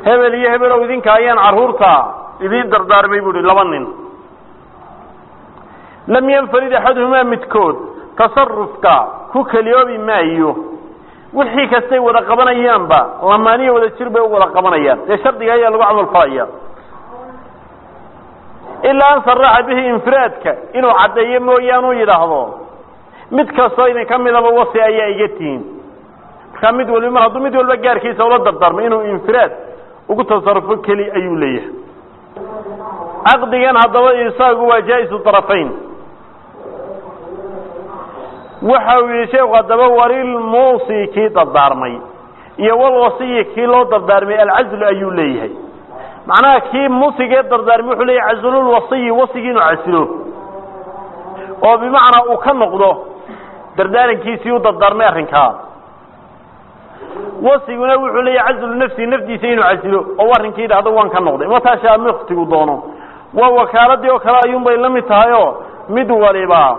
hebel iyo hebelow idinka ayaan carruurta idiin dardaarmay bu uhi laba nin lam yanfarid axaduhumaa midkood tasarufka ku keliyoobi maayo wixii kastay wada qabanayaanba lamaaniya wada jir bay u wada qabanayaan dee shardiga ayaa lagu camal falaya ilaa an saraxa bihi infiraadka inuu caddeeyo mooyaane u yidhaahdo mid kastoo idin ka midaba wasi ayaa iga tihiin markaa mid waliba mar hadduu mid walba gaarkiisa ula dardaarmo inuu infiraad ugu tasarufo keli ayuu leeyahay caqdigan haddaba isaagu waa jaa-isu طarafayn waxa uu yihi sheekhu haddaba walilmuusi kii dardaarmay iyo walwasiyi kii loo dardaarmay alcazlu ayuu leeyahay macnaha kii muusigee dardaarmay wuxuu leeyahay cazlulwasiyi wasigii inuu casilo oo bimacnaa uu ka noqdo dardaarankiisii u dardaarmay arrinkaa wasiguna wuxuu leeyahay cazlu nafsi nafdiisa inuu casilo oo arrinkii idhahdo waan ka noqday mataashaa muktigu doono waa wakaaladii oo kale ayuunbay la mid tahay oo mid waliba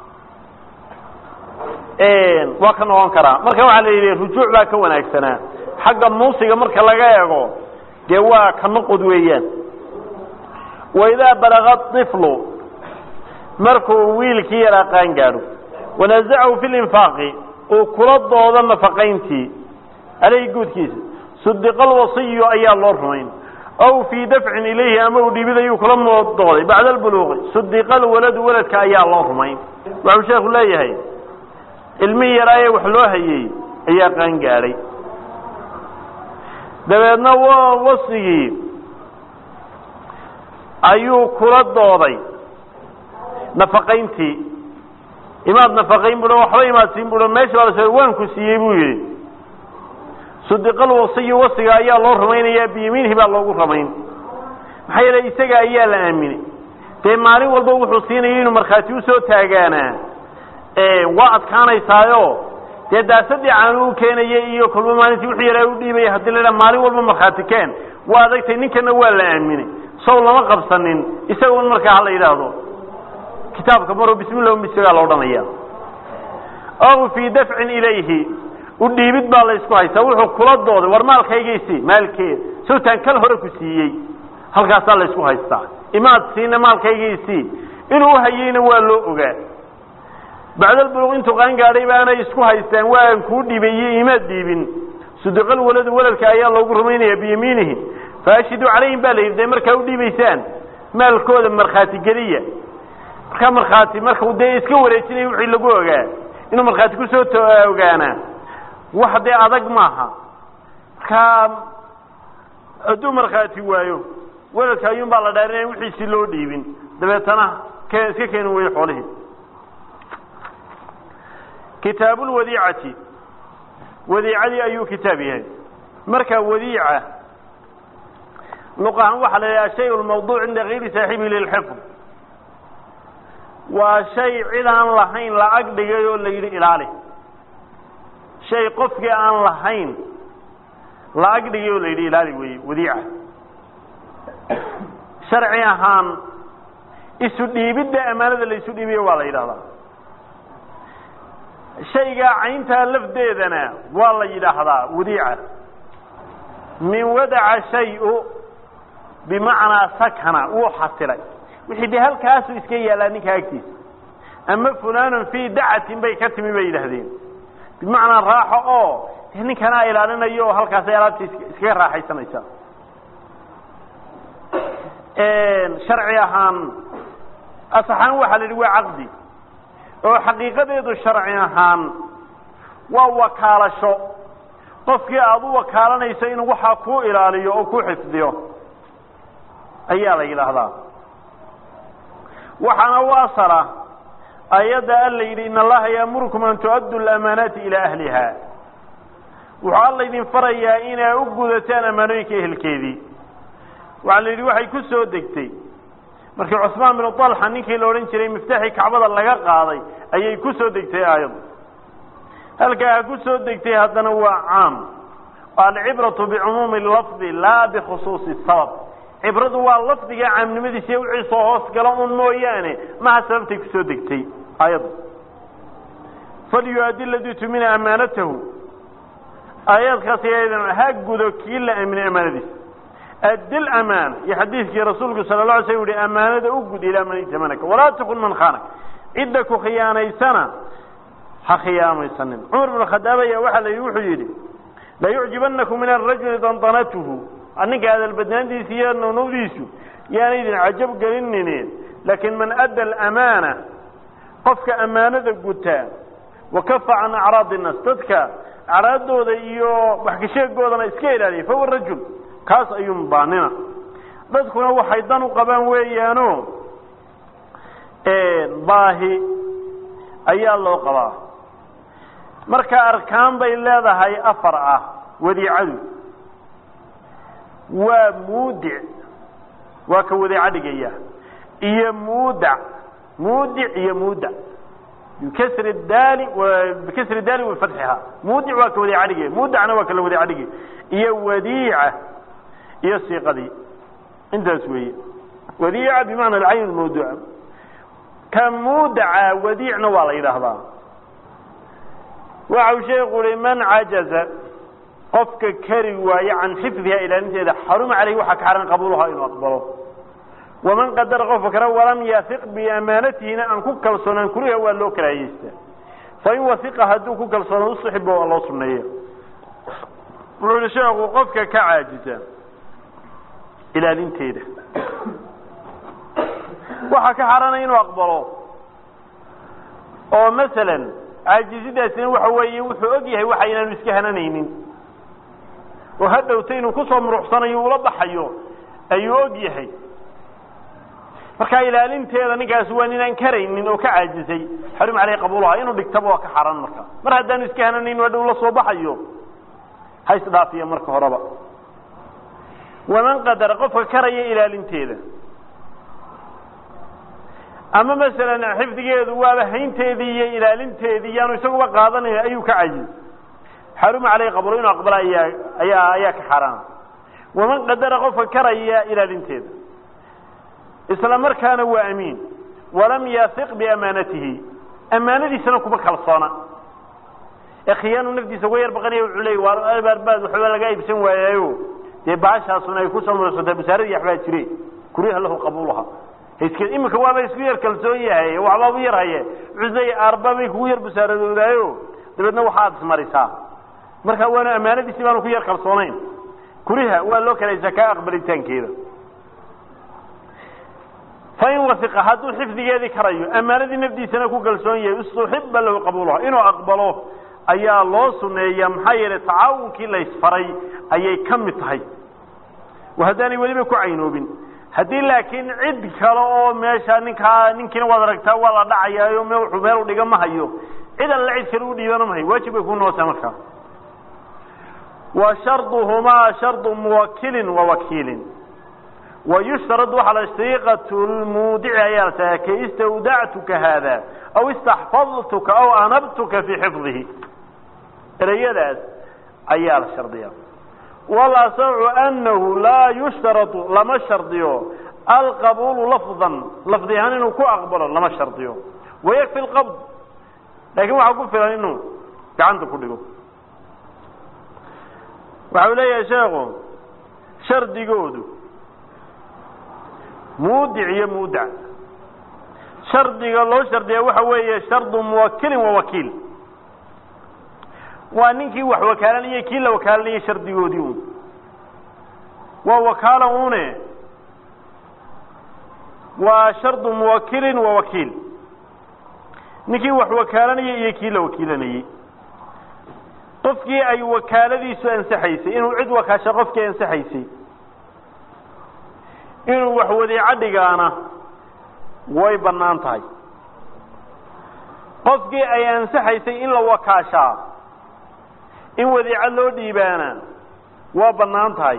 waa ka noqon karaa marka waxaa la yidhi rujuuc baa ka wanaagsanaa xagga muusiga marka laga eego dee waa ka noqod weeyaan waidaa balaga طiflu markuu wiilkii yaraa qaan gaadho wanazacahu fi linfaaqi uu kula doodo nafaqayntii aleyhi guudkiisa sudiqa alwasiyu ayaa loo rumayn aw fii dafcin ilayhi ama uu dhibid ayuu kula dooday bacda albuluuqi sudiqa alwaladu waladka ayaa loo rumayn waxuu sheekhu leeyahay ilmihii yaraaye wax loo hayey ayaa qaan gaadhay dabeedna wasigii ayuu kula dooday nafaqayntii imaad nafaqayn buo waxba imaadsiin buo meesha baa la waanku siiyey buu yidhi sudiqal wasiyu wasiga ayaa loo rumaynayaa biyamiinihi baa loogu ramayn maxaa yeele isaga ayaa la aaminay dee maalin walba wuxuu siinaya inuu markhaati usoo taagaanaa waa adkaanaysaayo dee daasadii caanu u keenaya iyo kulmo maalintii wuxuu yaraa u dhiibaya hadii la idhaha maalin walba markhaati keen waa adagtay ninkana waa la aaminay sow lama qabsanin isagun markaa hala yidhaahdo kitaabka maro bismillah misagaa la odhanaya aw fii dafcin ilayhi u dhiibid baa la isku haystaa wuxuu kula dooday war maalkaygaysi maalkeed sawtaan kal hore ku siiyey halkaasaa la isku haystaa imaad siina maalkaygaysi inuu uhayeyna waa loo ogaa bacdalbuluq intuu qaan gaadhay baanay isku haystaan waan kuu dhiibaye imaad dhiibin sudiqal waladu waladka ayaa loogu rumaynaya biyamiinihi faashhiduu calayhim baa la yidhi dee markaa u dhiibaysaan maalkooda markhaati geliya markaa markhaati markau dee iska wareejinaya wixii lagu ogaa inuu markhaati kusoo ogaanaa wax dee adag maaha markaa hadduu markhaati waayo waladka ayuun baa la dhaarinaya wixiisi loo dhiibin dabeetana ke iska keeni weeye xoolihii kitaabu lwadiicati wadiicadii ayuu kitaab yahay marka wadiica luq ahaan waxaa la yidhaha shay lmawduuc cinda gayri saaxibihi lilxifd waa shay cid aan lahayn la ag dhigay oo la yidhi ilaali shay qofkii aan lahayn la ag dhigay oo la yidhi ilaali weeye wadiica sharci ahaan isu dhiibidda amaanada la isu dhiibiyo waa la yidhahdaa shaygaa cayntaa lafdeedana waa la yidhaahdaa wadiica min wadaca shay-u bimacnaa sakana wuu xasilay wixii dee halkaasu iska yaallaa ninka agtiisa ama fulanun fii dacatin bay ka timi bay yidhaahdeen bimacnaa raaxo oo dee ninkanaa ilaalinayo oo halkaasay alaabta iskaga raaxaysanaysaa sharci ahaan asaxaan waxaa la yidhi waa caqdi oo xaqiiqadeedu sharci ahaan waa wakaalasho qofkii aada u wakaalanayso inuu waxaa kuu ilaaliyo oo ku xifdiyo ayaa la yidhaahdaa waxaana u asala ayadda alla yidhi in allaha yaamurukum an tu'addu lamaanaati ilaa ahliha wuxuu alla idin farayaa inaa u gudataan amaanooyinka ehelkeedii waxaa la yidhi waxay ku soo degtay markii cusmaan binu talxa ninkii la odhan jiray miftaxii kacbada laga qaaday ayay ku soo degtay aayaddu halkaa ku soo degtay haddana waa caam alcibratu bicumuumi lafdi laa bikhusuusi sabab cibradu waa lafdiga caamnimadiisa iyo wixii soo hoos gala un mooyaane maha sababtay kusoo degtay aayaddu falyu-addi ladii tumina amaanatahu aayaadkaas ha gudo kii la aaminay amaanadiisa addi lamaana iyo xadiidkii rasuulku sala la alay slam uhi amaanada u gud ilaa man itamanaka walaa takun man khaanak cidda ku khiyaanaysana ha khiyaamaysanin cumar bn khadaab ayaa waxaa la wuxuu yidhi la yucjibanakum min arajuli dandanatuhu ninka hadalbadnaantiisa iyo nawnawdiisu yaana idin cajab gelinine laakiin man adda alamaana qofka ammaanada gutaa wakafa can acraadi innaas dadka acraadooda iyo waxkasheegoodana iska ilaaliya fahuwa rajul kaas ayuun baanina dadkuna waxay dan u qabaan weeyaano baahi ayaa loo qabaa marka arkaan bay leedahay afar ah wadiicadu waa muudic waa ka wadiico dhigaya iyo muudac muudic iyo muudac bikasri daali bikasri daali wafatxiha muudic waa ka wadiico dhigaya muudacna waa kala wadiico dhigaya iyo wadiica iyo siiqadii intaas weeye wadiica bimacna alcayn mawduuca ka muudaca wadiicna waa la yidhaahdaa waxau sheeku uhi man cajaza qofka kari waaye can xifdiha ilaalinteeda xaruma caleyhi waxaa ka xaran qabuulaha inuu aqbalo waman qadara qofka kale walam yafiq biamaanatihina aan ku kalsoonaan kuriha waa loo karaahiyeysta fain waiqa hadduu ku kalsoona usuxiba waa loo suneeya wuxuu yihi sheekhu qofka ka caajisa ilaalinteeda waxaa ka xaranaya inuu aqbalo oo masalan caajisidaasina waxa weeye wuxuu og yahay waxa inaanu iska hananaynin oo hadhowta inuu kusoo muruxsanayo ula baxayo ayuu og yahay markaa ilaalinteeda ninkaasi waa ninaan karaynin oo ka caajisay xarum caleyh qabuulaha inuu dhigtaba waa ka xaran marka mar haddaanu iska hananayn hadhow la soo baxayo ha isdhaafiya marka horeba waman qadara qofka karaya ilaalinteeda ama masalan xifdigeedu waaba haynteedii iyo ilaalinteedii yaanu isaguba qaadanayn ayuu ka cajis xaruma caleyh qabulo inuu aqbala ayaa ayaa ayaa ka xaaraana waman qadara qofka karaya ilaalinteeda isla markaana waa amiin walam yafiq biamaanatihi amaanadiisana kuma kalsoona ee khiyaanu naftiisa uga yar baqanaya wuxuu leey waa abaarbaad waxba laga iibsan waayaayo dee baashaasuna ay kusoo muruxsatay basaaradii waxbaa jire kuriha lahu qabuulaha isk iminka waaba isku yar kalsoon yahay waxbaabu yar haye wuxuu arbabay kugu yar basaaradoodayo dabeedna waxaad ismarisaa marka waana amaanadiisi baanu ku yar kalsoonayn kuriha waa loo kalaysaa kaa aqbalitaankeeda fain waiqa hadduu xifdigeedii karayo amaanadii nafdiisana ku kalsoon yahay istuxiba lahu qabuulaha inuu aqbalo ayaa loo suneeya maxaa yeelay tacaawunkii la ysfaray ayay ka mid tahay haddaanay weliba ku caynoobin haddii laakiin cid kale oo meesha ninkaa ninkiina waad aragtaa waa la dhacayaayo m wuxuu meel u dhiga ma hayo cid alla cid kale u dhiibana ma hayo waajib bay ku nootaa markaa wa sharduhumaa shardu muwakilin wa wakiilin wayushtarad waxaa la shriiqatu lmuudici ayaa la tahay ka istawdactuka haada aw istaxfadtuka aw anabtuka fii xifdihi ereyadaas ayaa la shardiya walasacu anahu laa yushtaradu lama shardiyo alqabuulu lafdan lafdi ahaan inuu ku aqbalo lama shardiyo wayakfi lqabd laakiin waxaa ku filan inuu gacanta ku dhigo waxa uu leeyahay sheekhu shardigoodu muudic iyo muudac shardiga loo shardiya waxa weeye shardu muwakilin wa wakiil waa ninkii wax wakaalanayay kii la wakaalanayay shardigoodii un waa wakaala une waa shardu muwakilin wa wakiil ninkii wax wakaalanayay iyo kii la wakiilanayey qofkii ay wakaaladiisu ansaxaysay inuu cid wakaasha qofkii ansaxaysay inuu wax wadiico dhigaana way bannaan tahay qofkii ay ansaxaysay in la wakaashaa in wadiico loo dhiibaana waa bannaan tahay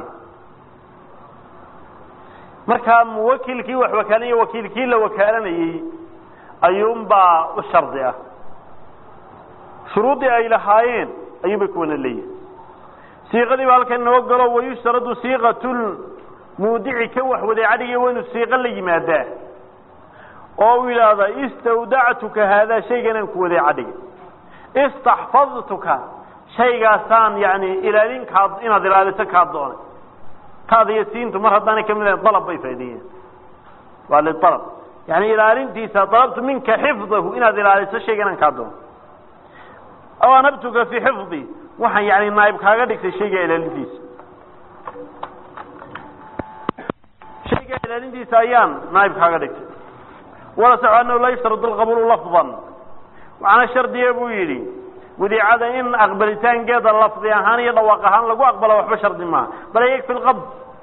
markaa muwakilkii wax wakaalanaya wakiilkii la wakaalanayey ayuunbaa u shardi ah shuruuddii ay lahaayeen ayuunbay kuwana leeyihin siiqadii baa halkan inoo galo wayushtaradu siiqatul muudici ka wax wadiico dhigay waa inuu siiqo la yimaadaa oo uu yidhaahda istawdactuka haadaa shayganaan ku wadiico dhigay istaxfadtuka shaygaasaan yani ilaalin kaa inaad ilaaliso kaa doonay taada iyo siintu mar haddaanay kamid ahayn dalab bay faa'ideeyeen waa lialab yani ilaalintiisa dalabtu minka xifdahu inaad ilaaliso shayga inaan kaa doono aw anabtuka fii xifdi waxaan yani naaib kaaga dhigtay shayga ilaalintiisa shayga ilaalintiisa ayaan naaib kaaga dhigtay wala saxu anahu laa yashtaradu lqabulu lafdan waxaana shardiya buu yidhi wadiicada in aqbalitaankeeda lafdi ahaan iyo dhawaaq ahaan lagu aqbalo waxba shardi maaha bal yakfi lqabd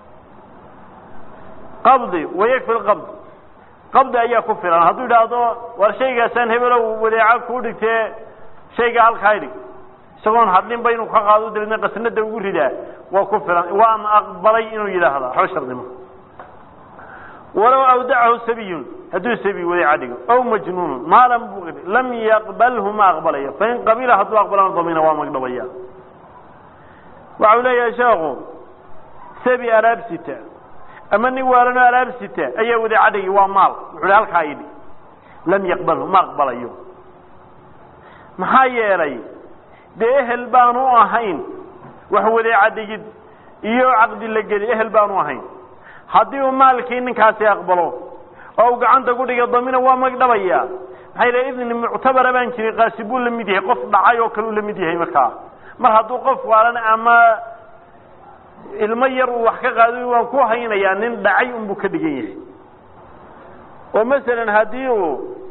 qabdi wayakfi lqabd qabdi ayaa ku filan hadduu yidhaahdo war shaygaasaan hebelow wadeeca kuu dhigtee shayga halkaa dhig isagoon hadlinba inuu ka qaado dabeedna qasnada ugu ridaa waa ku filan waan aqbalay inuu yidhaahda waxba shardi maaha walow awdacahu sabiyun hadduu sabi wadeeca dhigo aw majnuunun maalan buu lam yaqbalhu ma aqbalayo fain qabila hadduu aqbalana damina waa magdhabaya waxa uu leeyahay sheekhu sabi alaabsita ama nin waalano alaabsita ayaa wadeeca dhigi waa maal wuxu hi halkaa idhi lam yaqbalhu ma aqbalayo maxaa yeelay dee ehel baanu ahayn wax wadeeca dhigid iyo caqdi la geli ehel baanu ahayn haddii uu maalkii ninkaasi aqbalo oo uu gacanta ku dhiga damina waa magdhabaya maxaa yidhaha idni muctabara baan jirin qaasi buu la mid yahay qof dhacay oo kale uu la mid yahay markaa mar hadduu qof waalan ama ilmo yar uu wax ka qaado waan ku haynayaa nin dhacay unbuu ka dhigan yahay oo masalan haddii uu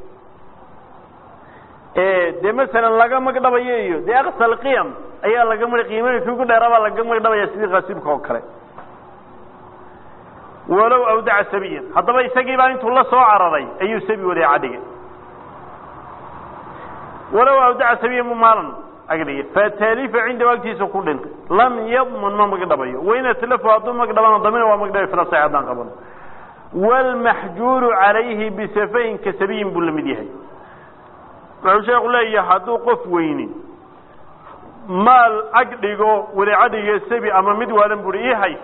dee masalan laga magdhabayo iyo dee aqsal qiyam ayaa laga ma qiimooyinkii ugu dheeraabaa laga magdhabaya sidii qaasibka oo kale walow awdaca sabiyan haddaba isagiibaa intuu la soo cararay ayuu sabi wadeeca dhigay walow awdaca sabiyan mu maalan agdhigay fatalifa cindahu agtiisa ku dhintay lam yadman ma magdhabayo wain atlafu hadduu magdhabana damina waa magdhabay fila sax haddaan qabano waalmaxjuuru calayhi bisafahin ka sabiyin buu la mid yahay wuxuu sheeku leeyahay hadduu qof weyni maal ag dhigo wadeeca dhiga sabi ama mid waalan buri ii hay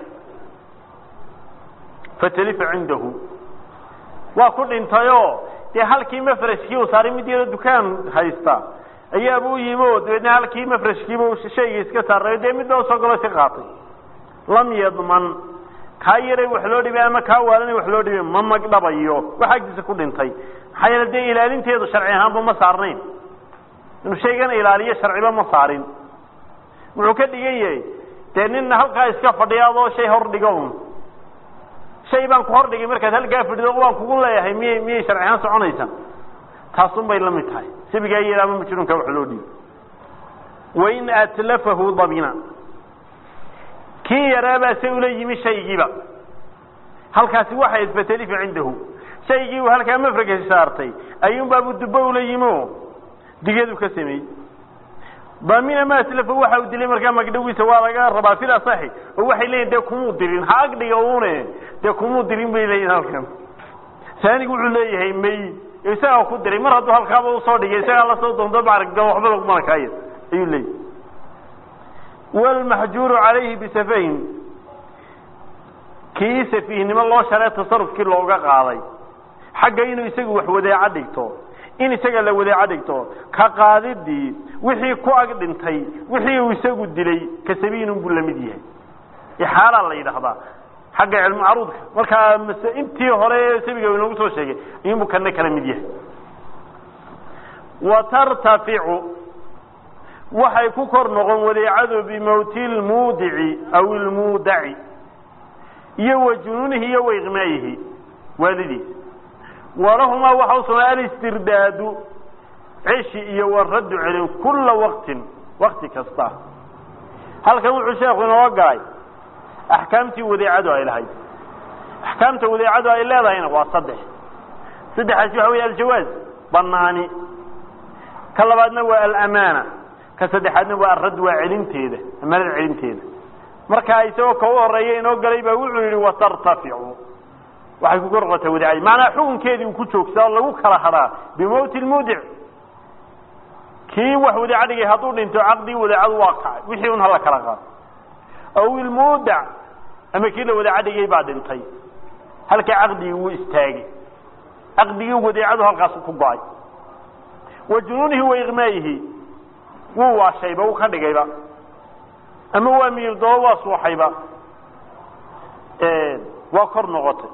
fatalifa cindahu waa ku dhintayoo dee halkii mafrashkii uu saaray mid yaro dukaan haysta ayaaba u yimi oo dabeedna halkii mafrashkiiba shayga iska saarayo dee midba usoo galo iska qaatay lam yadman kaa yaray wax loo dhibay ama kaa waalanay wax loo dhibay ma magdhabayo wax agtiisa ku dhintay maxaa yeele dee ilaalinteedu sharci ahaanba ma saarnayn inuu shaygan ilaaliyo sharciba ma saarin wuxuu ka dhigan yahay dee nin halkaa iska fadhiya adoo shay hor dhigo un shay baan ku hor dhigay markaad halkaa fadhido waan kugu leeyahay miyay miyay sharci ahaan soconaysa taasun bay la mid tahay sabigaa yeela ama majnuunka wax loo dhiibo wain atlafahu dabina kii yaraabaa se ula yimi shaygiiba halkaasi waxay fatalifa cindahu shaygii uu halkaa mafragka saartay ayuunbaabu dubbo ula yimi o digeedu ka sameeyey damina ma aslafa waxa uu dilay markaa magdhawiisa waa laga rabaa fil asaxi oo waxay leeyihin dee kumuu dirin ha agdhiga une dee kumuu dirin bay leeyihin halkan saanigu wuxuu leeyahay may isagaa ku diray mar hadduu halkaaba usoo dhigay isagaa lasoo doonto maaragta waxba lagumana kaaya ayuu leeyahy wlmaxjuuru calayhi bisafahin kii safiihnimo loo sharee tasarufkii looga qaaday xagga inuu isagu wax wadeeco dhigto in isaga la wadeeco dhigto ka qaadidii wixii ku ag dhintay wixii uu isagu dilay ka sabiinun buu lamid yahay ixaalaa la yidhaahdaa xagga cilmu caruudka markaa mase intii hore sabiga inoogu soo sheegay ayuunbuu kana kala mid yahay wa tartaficu waxay ku kor noqon wadeecadu bimowti lmuudici aw ilmuudaci iyo wa junuunihi iyo wa iqnaayihi waalidiis walahumaa waxa u sugnaa alistirdaadu ceshi iyo waraddu celin kula waqtin wakti kasta halkan wuxuu sheekhu inoo galay axkaamtii wadeecadu ay lahayd axkaamta wadeecadu ay leedahayna waa saddex saddexaasi waxa wey aljawaaz banaani ka labaadna waa alamaana ka saddexaadna waa aradd waa celinteeda amaanada celinteeda markaa isagoo ka u horeeya inoo galay baa wuxuu yidhi watartaficu waxay ku korqotay wadeecadii macnaa xukunkeedii uu ku joogsaa oo lagu kala hadhaa bimowti lmuudic kii wax wadeeca dhigay hadduu dhinto caqdii wadeecadu waa kacay wixii un hala kala qaado aw ilmuudac ama kii la wadeeca dhigay baa dhintay halkaa caqdigii wuu istaagay caqdigii wadeecadu halkaasu ku go-ay wa junuunihi wa iqnaayihi wuu waashayba wuu ka dhigayba ama waa miirdoo waa suuxayba waa kor noqotay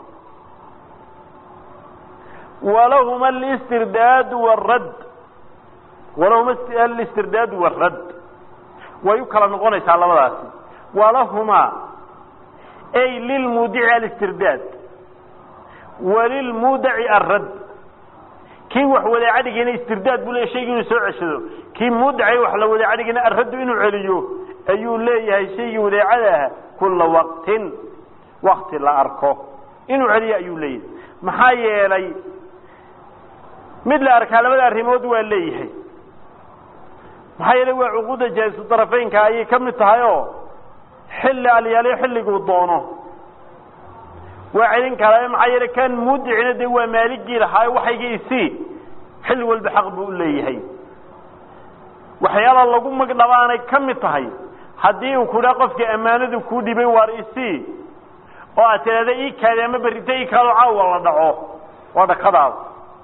walahuma alistirdaadu waradd walahuma alistirdaadu waradd way u kala noqonaysaa labadaasi walahumaa ay lilmuudici alistirdaad walilmuudaci arradd kii wax wadaacadhigayna istirdaad buu leeyahy shaygi inuu soo ceshado kii muudacay wax la wadaacadhigayna arraddu inuu celiyo ayuu leeyahay shaygii wadaacada ah kulla waqtin wakti la arko inuu celiyo ayuu leeyahay maxaa yeelay mid la arkaa labada arrimood waa leeyahay maxaa yeelay waa cuquudda jaa'isu darafeynka ayay ka mid tahay oo xilli alyaaliyo xilliguu doono waa celin karaa maxaa yeelay kan muudicina dee waa maaligii lahaa waxayga isii xilli walba xaq buu u leeyahay waxyaala lagu magdhabaanay ka mid tahay haddii uu kudhaa qofka ammaanadu kuu dhibay waar isii oo aad tidhahda ii kaadi ama berrita ii kaado caawa la dhaco waa dhakadaada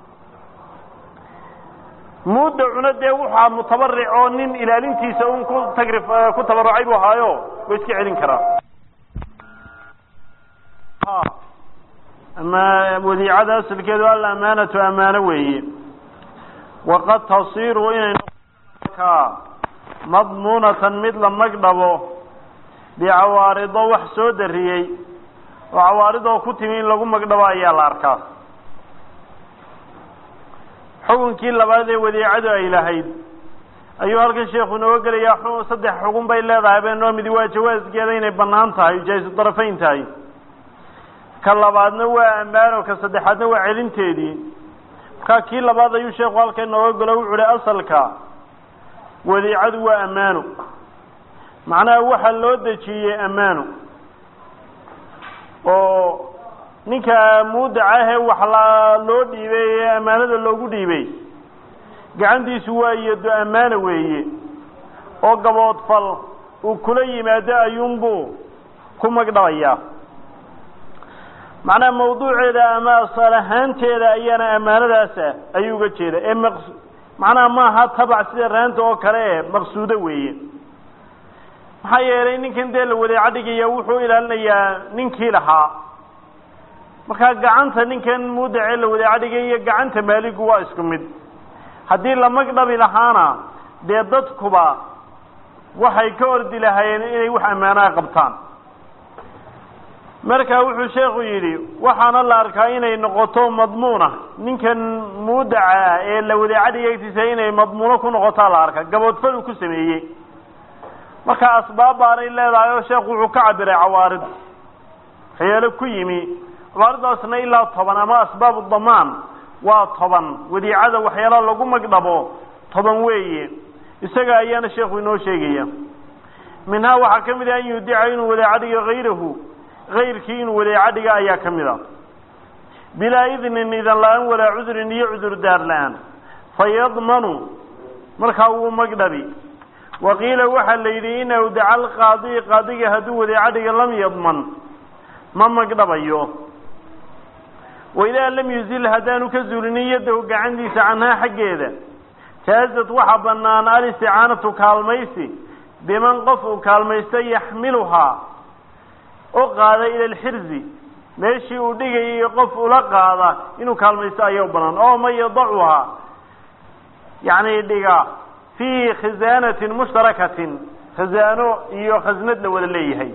muudacuna dee waxaa mutabaric oo nin ilaalintiisa un ku tagri ku tabarucay buu ahaayo waa iska celin karaa ama wadiicada asalkeedu alamaanatu amaano weeye waqad tasiru inay noqoka madmuunatan mid la magdhabo bicawaarido wax soo dariyey oo cawaaridoo ku timi in lagu magdhabo ayaa la arkaa xukunkii labaad ee wadiicadu ay lahayd ayuu halkan sheekhu inooga gelayaa saddex xukun bay leedahay beenoo midi waa jawaaskeeda inay bannaan tahay jaa'isu darafayn tahay ka labaadna waa ammaano ka saddexaadna waa celinteedii markaa kii labaad ayuu sheekhu halkan inooga gelo wuxu uhi asalka wadiicadu waa ammaano macnaha waxaa loo dejiyey ammaano oo ninka muudaca ahee wax la loo dhiibay ee ammaanada loogu dhiibay gacantiisu waa iyado ammaana weeye oo gaboodfal uu kula yimaado ayuunbuu ku magdhabayaa macnaha mawduuceeda ama asal ahaanteeda ayaana ammaanadaasa ayuu uga jeeda ee maq macnaha maaha tabac sida raanta oo kale e maqsuudo weeye maxaa yeelay ninkan dee la wadeeco dhigaya wuxuu ilaalinayaa ninkii lahaa markaa gacanta ninkan muudacee la wadeeco dhigay iyo gacanta maaligu waa isku mid haddii la magdhabi lahaana dee dadkuba waxay ka ordi lahaayeen inay wax ammaanaha qabtaan marka wuxuu sheekhu yidhi waxaana la arkaa inay noqoto madmuuna ninkan muudaca ah ee la wadeeco dhigay agtiisa inay madmuuno ku noqotaa la arkaa gaboodfal uu ku sameeyey marka asbaab baanay leedahay oo sheekhu wuxuu ka cabiray cawaarid waxyaalo ku yimi cawaaridaasna ilaa toban ama asbaabu damaan waa toban wadiicada waxyaala lagu magdhabo toban weeye isaga ayaana sheekhu inoo sheegaya minhaa waxaa ka mid ah an yudica inuu wadeeco dhigo hayrahu hayrkii inuu wadeeco dhiga ayaa ka mid a bilaa idnin idan la-aan walaa cudrin iyo cudur daar la-aan fayadmanu markaa wuu magdhabi waqiila waxaa la yidhi in awdaca alqaadi qaadiga hadduu wadeeco dhiga lam yadman ma magdhabayo waidaa lam yuzil haddaanu ka zuulinin yadahu gacantiisa canhaa xaggeeda jaazad waxaa bannaan alisticaanatu kaalmaysi biman qof uu kaalmaysta yaxmiluhaa u qaada ila alxirzi meeshii uu dhigayay qof ula qaada inuu kaalmaysto ayaa u bannaan oo man yadacuhaa yacni dhiga fii khisaanatin mushtarakatin khasaano iyo khasnad la wada leeyahay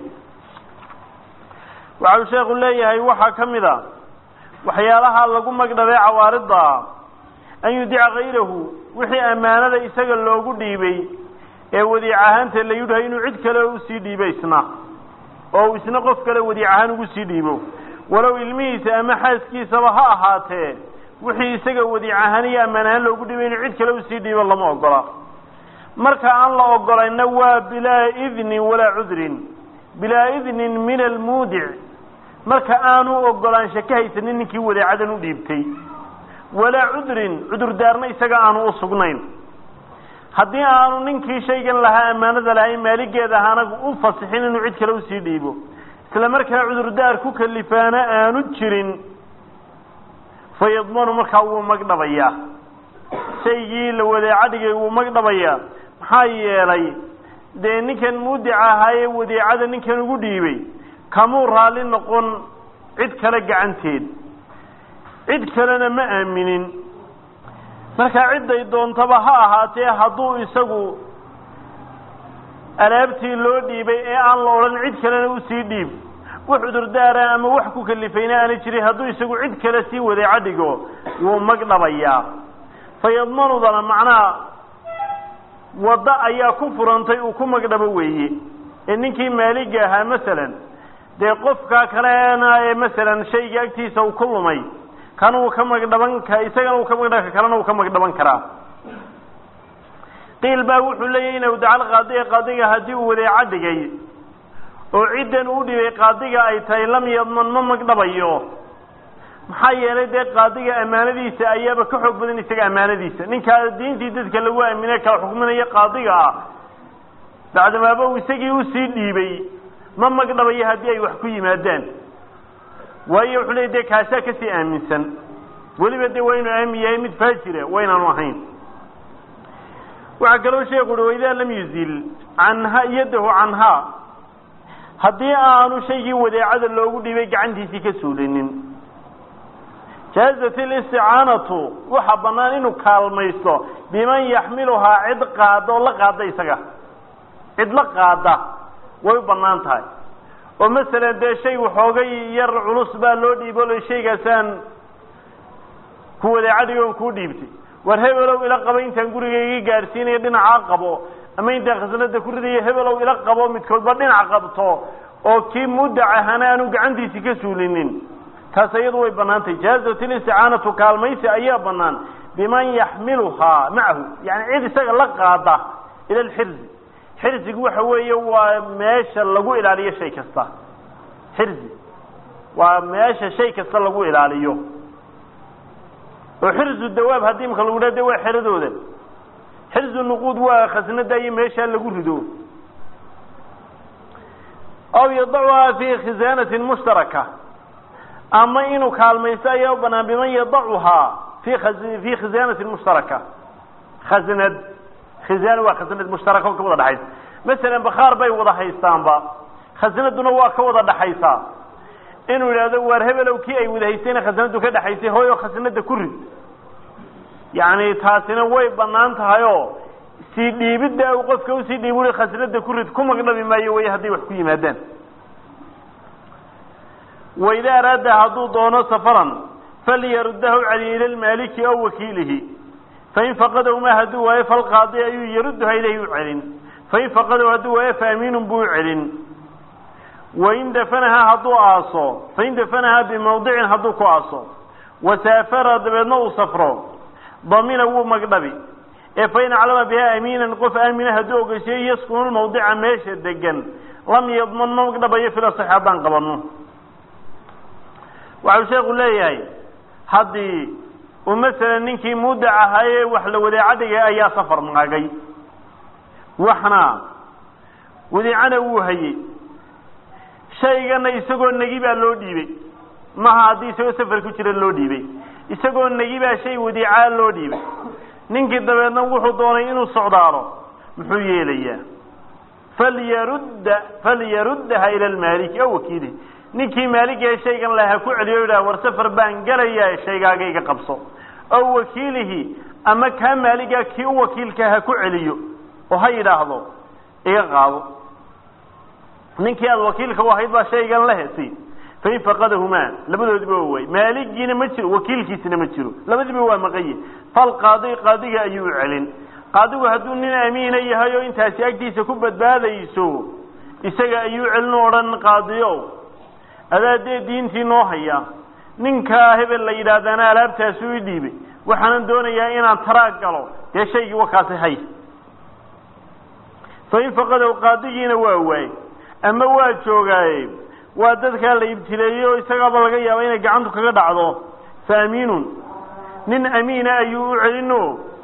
waxa uu sheekhu leeyahay waxaa ka mid a waxyaalaha lagu magdhabay cawaaridda an yudica hayrahu wixii ammaanada isaga loogu dhiibay ee wadiic ahaanta la yidhahay inuu cid kale usii dhiibo isna oo uu isna qof kale wadiic ahaan ugu sii dhiibo walow ilmihiisa ama xaaskiisaba ha ahaatee wixii isaga wadiic ahaan iyo ammaan ahaan loogu dhiibay inuu cid kale usii dhiibo lama ogola marka aan la ogolayna waa bilaa idnin walaa cudrin bilaa idnin min almuudic marka aanu ogolaansha ka haysanin ninkii wadeecadan u dhiibtay walaa cudrin cudurdaarna isaga aanu u sugnayn haddii aanu ninkii shaygan lahaa ammaanada lahayn maaligeeda ahaana u fasixin inuu cid kale usii dhiibo isla markaa cudurdaar ku kalifaana aanu jirin fa yadmanu markaa wuu magdhabayaa shaygii la wadeeco dhigay wuu magdhabayaa maxaa yeelay dee ninkan muudic ahaayee wadeecada ninkan ugu dhiibay kamuu raalli noqon cid kale gacanteed cid kalena ma aaminin markaa cidday doontaba ha ahaatee hadduu isagu alaabtii loo dhiibay ee aan la odhan cid kalena usii dhiib wax cudurdaara ama wax ku kalifayna aana jirin hadduu isagu cid kale sii wadeeco dhigo wuu magdhabayaa fayadmanudana macnaha waddo ayaa ku furantay uu ku magdhabo weeye ee ninkii maaliga ahaa masalan dee qofkaa kalena ee masalan shayga agtiisa uu ku lumay kana uu ka magdhaban ka isagana uu ka magdhaban kalena uu ka magdhaban karaa qiil baa wuxuu leeyahy ina dacal qaadiga qaadiga haddii uu wadeeco dhigay oo ciddan uu dhibay qaadiga ay tahay lam yadman ma magdhabayo maxaa yeelay dee qaadiga ammaanadiisa ayaaba ka xoog badan isaga ammaanadiisa ninkaa diintii dadka lagu aamine kala xukminaya qaadiga ah bacdamaaba uu isagii usii dhiibay ma magdhabayo haddii ay wax ku yimaadaan waayo wuxuu leey dee kaasaa kasii aaminsan weliba dee waa inuu aamin yahay mid faajira waa inaanu ahayn waxaa kaloo sheeku uhi waidaa lam yuzil canha yadahu canhaa haddii aanu shaygii wadeecada loogu dhiibay gacantiisii ka suulinin jaazat alisticaanatu waxaa bannaan inuu kaalmaysto biman yaxmiluhaa cid qaada oo la qaada isaga cid la qaada way u bannaan tahay oo masalan dee shay waxoogay yar culus baa loo dhiibo lo shaygaasaan ku wadeecadigoon kuu dhiibtay war hebelow ila qabo intaan guriga iga gaadhsiinayo dhinacaa qabo ama intaan khasnada ku ridayo hebelow ila qabo midkoodba dhinac qabto oo kii mudac ahana aanu gacantiisi ka suulinin taas iyadu way bannaan tahay jaazat listicaanatu kaalmaysi ayaa bannaan biman yaxmiluhaa macahu yani cid isaga la qaada ila alxirzi xirzigu waxa weeye waa meesha lagu ilaaliyo shay kasta xirzi waa meesha shay kasta lagu ilaaliyo oo xirzu dawaab haddii imka lagu dha de waa xeradooda xirzu nuquud waa khasnada iyo meeshaa lagu rido aw yadacuhaa fi khisaanatin mushtaraka ama inuu kaalmaysto ayaa u banaan biman yadacuhaa fi fi khisaanatin mushtaraka khasnad khizaan waa khasnad mushtaraka oo ka wada dhaxaysa masalan bakhaar bay wada haystaanba khasnaduna waa ka wada dhaxaysaa inuu yidhahdo waar hebelow kii ay wada haystayna khasnadu ka dhexaysay hooyo khasnada ku rid yacni taasina way bannaan tahay oo sii dhiibidda uu qofka usii dhiib ui khasnada ku rid ku magdhabi maayo way hadday wax ku yimaadaan waida araada hadduu doono safaran falyaruddahu cali ila lmaaliki aw wakiilihi fain faqadahu ma hadduu waayo falqaadi ayuu yarudduha ilayhi u celin fain faqadahu hadduu waayo faamiinun buu u celin wain dafanahaa hadduu aaso fain dafanahaa bimawdicin hadduu ku aaso wasaafara dabeedna uu safro damina wuu magdhabi ee fain aclama biha amiinan qof aamina hadduu ogeysiyo yaskunu lmawdica meesha degan lam yadman ma magdhabayo filasax haddaan qabano waxau sheekhu leeyahay haddii uu masalan ninkii mudac ahaayee wax la wadeecadhigay ayaa safar maagay waxna wadeecana wuu hayey shaygana isagoo negi baa loo dhiibay maha haddii isagoo safar ku jira loo dhiibay isagoo negi baa shay wadiicaa loo dhiibay ninkii dabeedna wuxuu doonay inuu socdaalo muxuu yeelayaa falyarudda falyaruddaha ila lmaaliki aw wakiilihi ninkii maaligee shaygan le ha ku celiyo yidhaha war safar baan gelayaa shaygaaga iga qabso aw wakiilihi ama kaa maaligaa kii u wakiilka ha ku celiyo oo ha yidhaahdo iga qaado ninkii aada wakiilka u ahayd baa shaygan lehesi fain faqadahumaa labadoodiba waa waay maaligiina ma jiro wakiilkiisina ma jiro labadiba waa maqaye falqaadi qaadiga ayuu u celin qaadigu hadduu nin amiina yahay oo intaasi agtiisa ku badbaadayso isaga ayuu celin o odhan qaadiyo adaa dee diintii noo haya ninkaa hebel la yidhaahdana alaabtaasu i dhiibay waxaanan doonayaa inaan taraag galo dee shaygii wakaasi hay fain faqadow qaadigiina waa waay ama waa joogaaye waa dadkaa la ibtileeyey oo isagaaba laga yaaba inay gacantu kaga dhacdo fa amiinun nin amiina ayuu u celino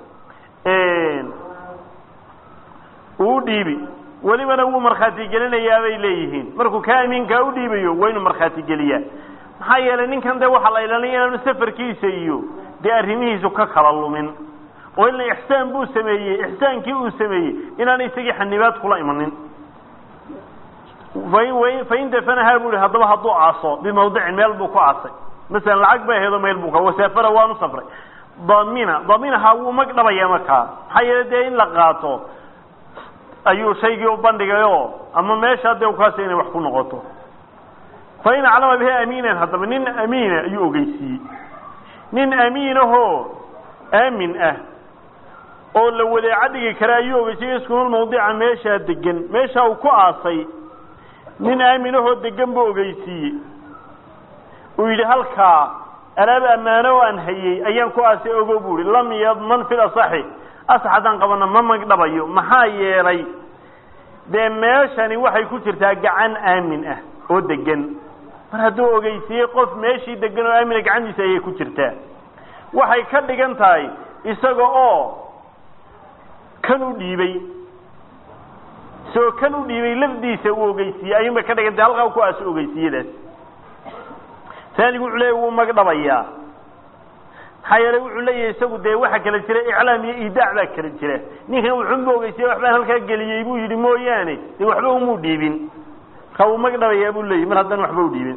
uu dhiibi welibana wuu markhaati gelinayaa bay leeyihiin markuu kaa amiinkaa u dhiibayo waa inuu markhaati geliyaa maxaa yeelay ninkan de waxaa la ilaalinaya inaanu safarkiisa iyo dee arrimihiisu ka kala lumin oo ila ixsaan buu sameeyey ixsaankii uu sameeyey inaana isagii xanibaad kula imanin fain fain dafanahaa bu ihi haddaba hadduu aaso bimawdicin meel buu ku aasay masalan lacag bay aheedo meel buu ka wasaafara waanu safray damina daminaha wuu mag dhabaya markaa maxaa yeele dee in la qaato ayuu shaygii u bandhigayo ama meesha dee ukaasi inay wax ku noqoto fain aclama bihi amiinan haddaba nin amiina ayuu ogeysiiyey nin amiinahoo aamin ah oo la wadeeca dhigi kara ayuu ogeysiiyey iskunul mawdica meeshaa degan meesha uu ku aasay nin aaminahoo degan buu ogeysiiyey uu yidhi halkaa alaab ammaano oo aan hayey ayaan ku aasay ogo bu ihi lam yadman fil asaxi asax haddaan qabana ma magdhabayo maxaa yeelay dee meeshani waxay ku jirtaa gacan aamin ah oo degan mar hadduu ogeysiiyey qof meeshii degan oo aamina gacantiisa ayay ku jirtaa waxay ka dhigan tahay isaga oo kan u dhiibay isagoo kan u dhiibay lafdiisa uu ogeysiiyey ayuun bay ka dhigan tahay halkaa ku aaso ogeysiiyadaas saanigu wuxuu leeya wuu magdhabayaa maxaa yeelay wuxuu leeyahay isagu dee waxa kala jira iclaam iyo iidaac baa kala jira ninkan wuxuunba ogeysiye waxbaan halkaa geliyey buu yidhi mooyaane dee waxba umuu dhiibin markaa wuu magdhabayaa buu leeyahy mar haddaan waxba u dhiibin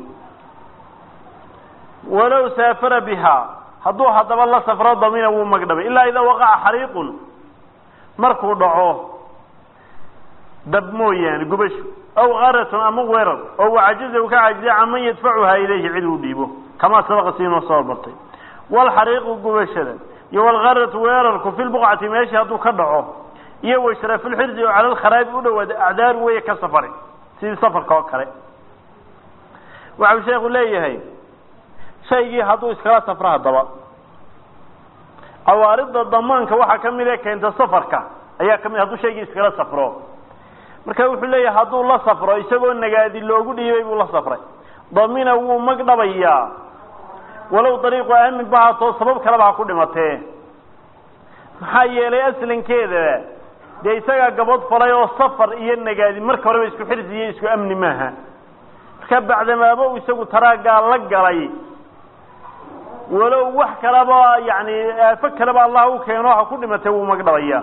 walow saafara bihaa hadduu haddaba la safro damina wuu magdhabay ilaa idaa waqaca xariiqun markuu dhaco dab mooyaane gubashu aw karatun ama weerar oo wacajiza uu ka cajizay caman yadfacuhaa ilayhi cid uu dhiibo kamaa sabaqa siinoo soo bartay walxariiqu gubashada iyo walkaratu weerarku fi lbuqcati meeshii hadduu ka dhaco iyo washrafulxirsi oo cala lkharaabi u dhawaada acdaar weeye ka safari sidii safarka oo kale waxau sheekhu leeyahay shaygii hadduu iskala safro haddaba cawaaridda damaanka waxaa ka mid ee keenta safarka ayaa kamid hadduu shaygii iskala safro marka wuxuu leeyahay hadduu la safro isagoo nagaadi loogu dhiibay buu la safray damina wuu magdhabayaa walow dariiqu aamin ba haatoo sabab kaleba ha ku dhimatee maxaa yeelay aslankeeda dee isagaa gabod falay oo safar iyo nagaadi marka horeba isku xirsi iyo isku amni maaha marka bacdamaaba u isagu taraaggaa la galay walow wax kaleba yani aafo kaleba allah u keeno ha ku dhimatay wuu magdhabayaa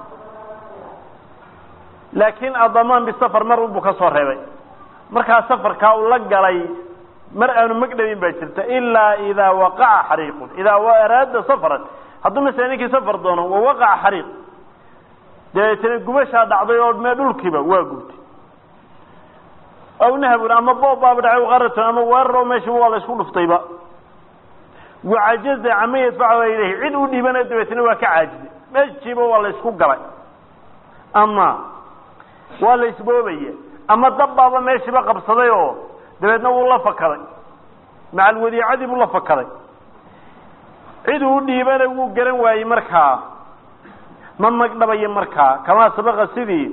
laakiin adamaan bisafar mar unbuu ka soo reebay markaa safarkaa uu la galay mar aanu magdhabin baa jirta ilaa idaa waqaca xariiqun idaa araada safaran hadduu masala ninkii safar doono wa waqaca xariiq dabeetana gubashaa dhacday oo mee dhulkiiba waa gubtay aw nahabun ama boob baaba dhacay qaratun ama weerar oo meesha waa la isku dhuftayba wacajaza cama yadfacu ilayhi cid u dhiibana dabeetana waa ka caajizay meeshiiba waa la isku galay ama waa la isboobaya ama dabbaaba meeshiiba qabsaday oo dabeedna wuu la fakaday macal wadiicadii buu la fakaday cid uu dhiibana wuu garan waayey markaa ma magdhabayo markaa kamaa sabaqa sidii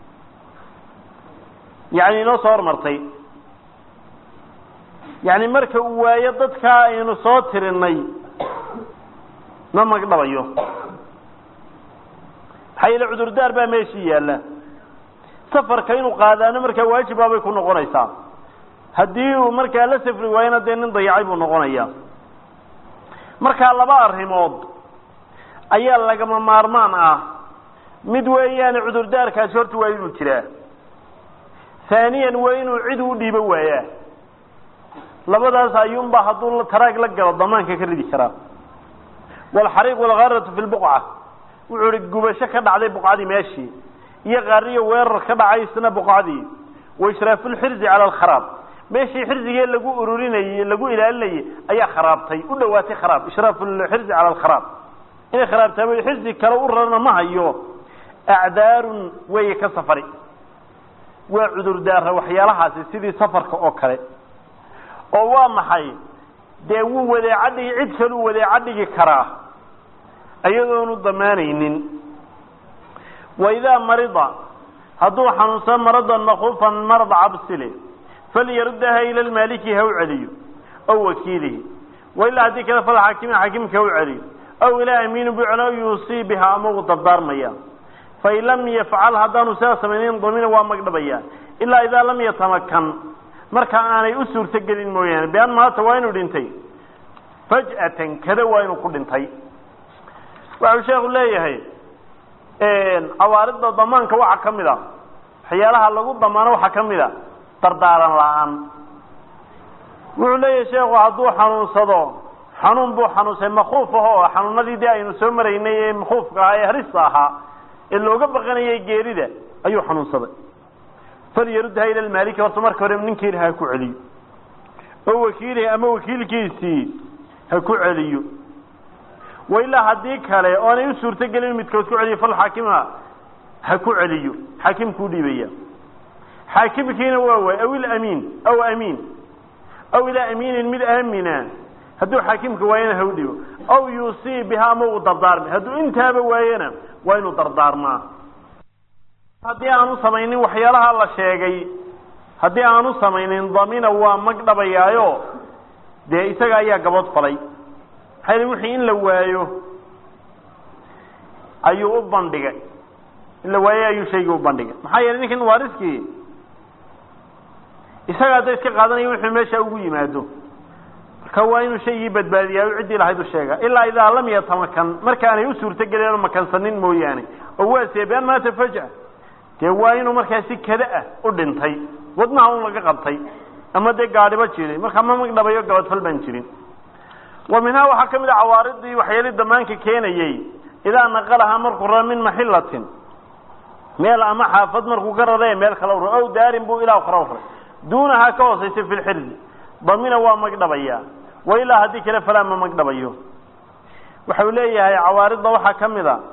yani inoo soo hormartay yani marka uu waayo dadkaa aynu soo tirinay ma magdhabayo maxaa yeele cudurdaar baa meeshii yaalla safarka inuu qaadaano markaa waajibbaabay ku noqonaysaa haddii uu markaa la safri waayona dee nin dayacay buu noqonayaa markaa laba arrimood ayaa lagama maarmaan ah mid weeyaane cudurdaarkaasi horta waa inuu jiraa haaniyan waa inuu cid u dhiibo waayaa labadaas ayuunbaa hadduu taraag la galo damaanka ka ridi karaa walxariiq walgaratu fi lbuqca wuxuu ihi gubasho ka dhacday buqcadii meeshii iyo qaariyo weerar ka dhacay isna buqcadii waishraafuulxirzi cala alkharaab meeshii xirsigee lagu ururinayey lagu ilaalinayey ayaa kharaabtay u dhawaatay kharaab ishraafuulxirzi cala alkharaab inay kharaabtaa xirsi kale u rarana ma hayo acdaarun weeye ka safari waa cudurdaara waxyaalahaasi sidii safarka oo kale oo waa maxay dee wuu wadeeca dhigi cid kaluu wadeeca dhigi karaa iyadoonu damaanaynin waidaa marida hadduu xanuunsado maradan makufan marad cabsile falyaruddaha ila lmaaliki ha u celiyo aw wakiilihi wailaa haddii kale falxaakimi xaakimka ha u celiyo aw ilaa amiinu bucno yuusii biha ama uu dardaarmaya fain lam yafcal haddaanu sidaa samaynin damina waa magdhabaya ilaa idaa lam yatamakan marka aanay u suurto gelin mooyaane bean maata waa inuu dhintay faj'atan kada waa inuu ku dhintay waxau sheekhu leeyahay cawaaridda damaanka waxaa ka mid a waxyaalaha lagu damaano waxaa ka mid a dardaaran la-aan wuxuu leeyahay sheekhu hadduu xanuunsado xanuun buu xanuunsay makuuf ahoo xanuunadii dee aynu soo maraynay ee makuufka ahaa ee harista ahaa ee looga baqanayay geerida ayuu xanuunsaday falyarudha ila lmaaliki horta marka hore ninkiina ha ku celiyo oo wakiilihi ama wakiilkiisii ha ku celiyo wa ilaa haddii kale oonay u suurto gelin midkood ku celiyo falxaakima ha ku celiyo xaakimkuu dhiibaya xaakimkiina waa waay aw ilamiin aw amiin aw ilaa amiinin mid aamina hadduu xaakimka waayana ha u dhibo aw yuusii biha ama uu dardaarmi hadduu intaaba waayana waa inuu dardaarmaa haddii aanu samaynin waxyaalaha la sheegay haddii aanu samaynin damina waa mag dhabayaayo dee isaga ayaa gabood falay maxaa yili wixii in la waayo ayuu u bandhigay in la waayo ayuu shaygii u bandhigay maxaa yeelay ninkan waariskii isaga hadda iska qaadanaya wuxuu meesha ugu yimaado marka waa inuu shaygii badbaadiyaa o ciddii lahayd u sheega ilaa idaa lam yatamakan markaanay u suurto gelin oo makansanin mooyaane oo waa seebaan maata faja dee waa inuu markaa si kada ah u dhintay wadnaha un laga qabtay ama dee gaadhiba jiray markaa ma magdhabayo gabadfal baan jirin wa minhaa waxaa ka mid a cawaaridii waxyaali damaanka keenayey idaa naqalahaa markuu raro min maxilatin meel ama xaafad markuu ka raree meel kala ura ow daarin buu ilaa kala uray duunahaa ka hoosaysa fi lxirzi damina waa magdhabayaa wa ilaa haddii kale falaa ma magdhabayo waxau leeyahay cawaaridda waxaa ka mid a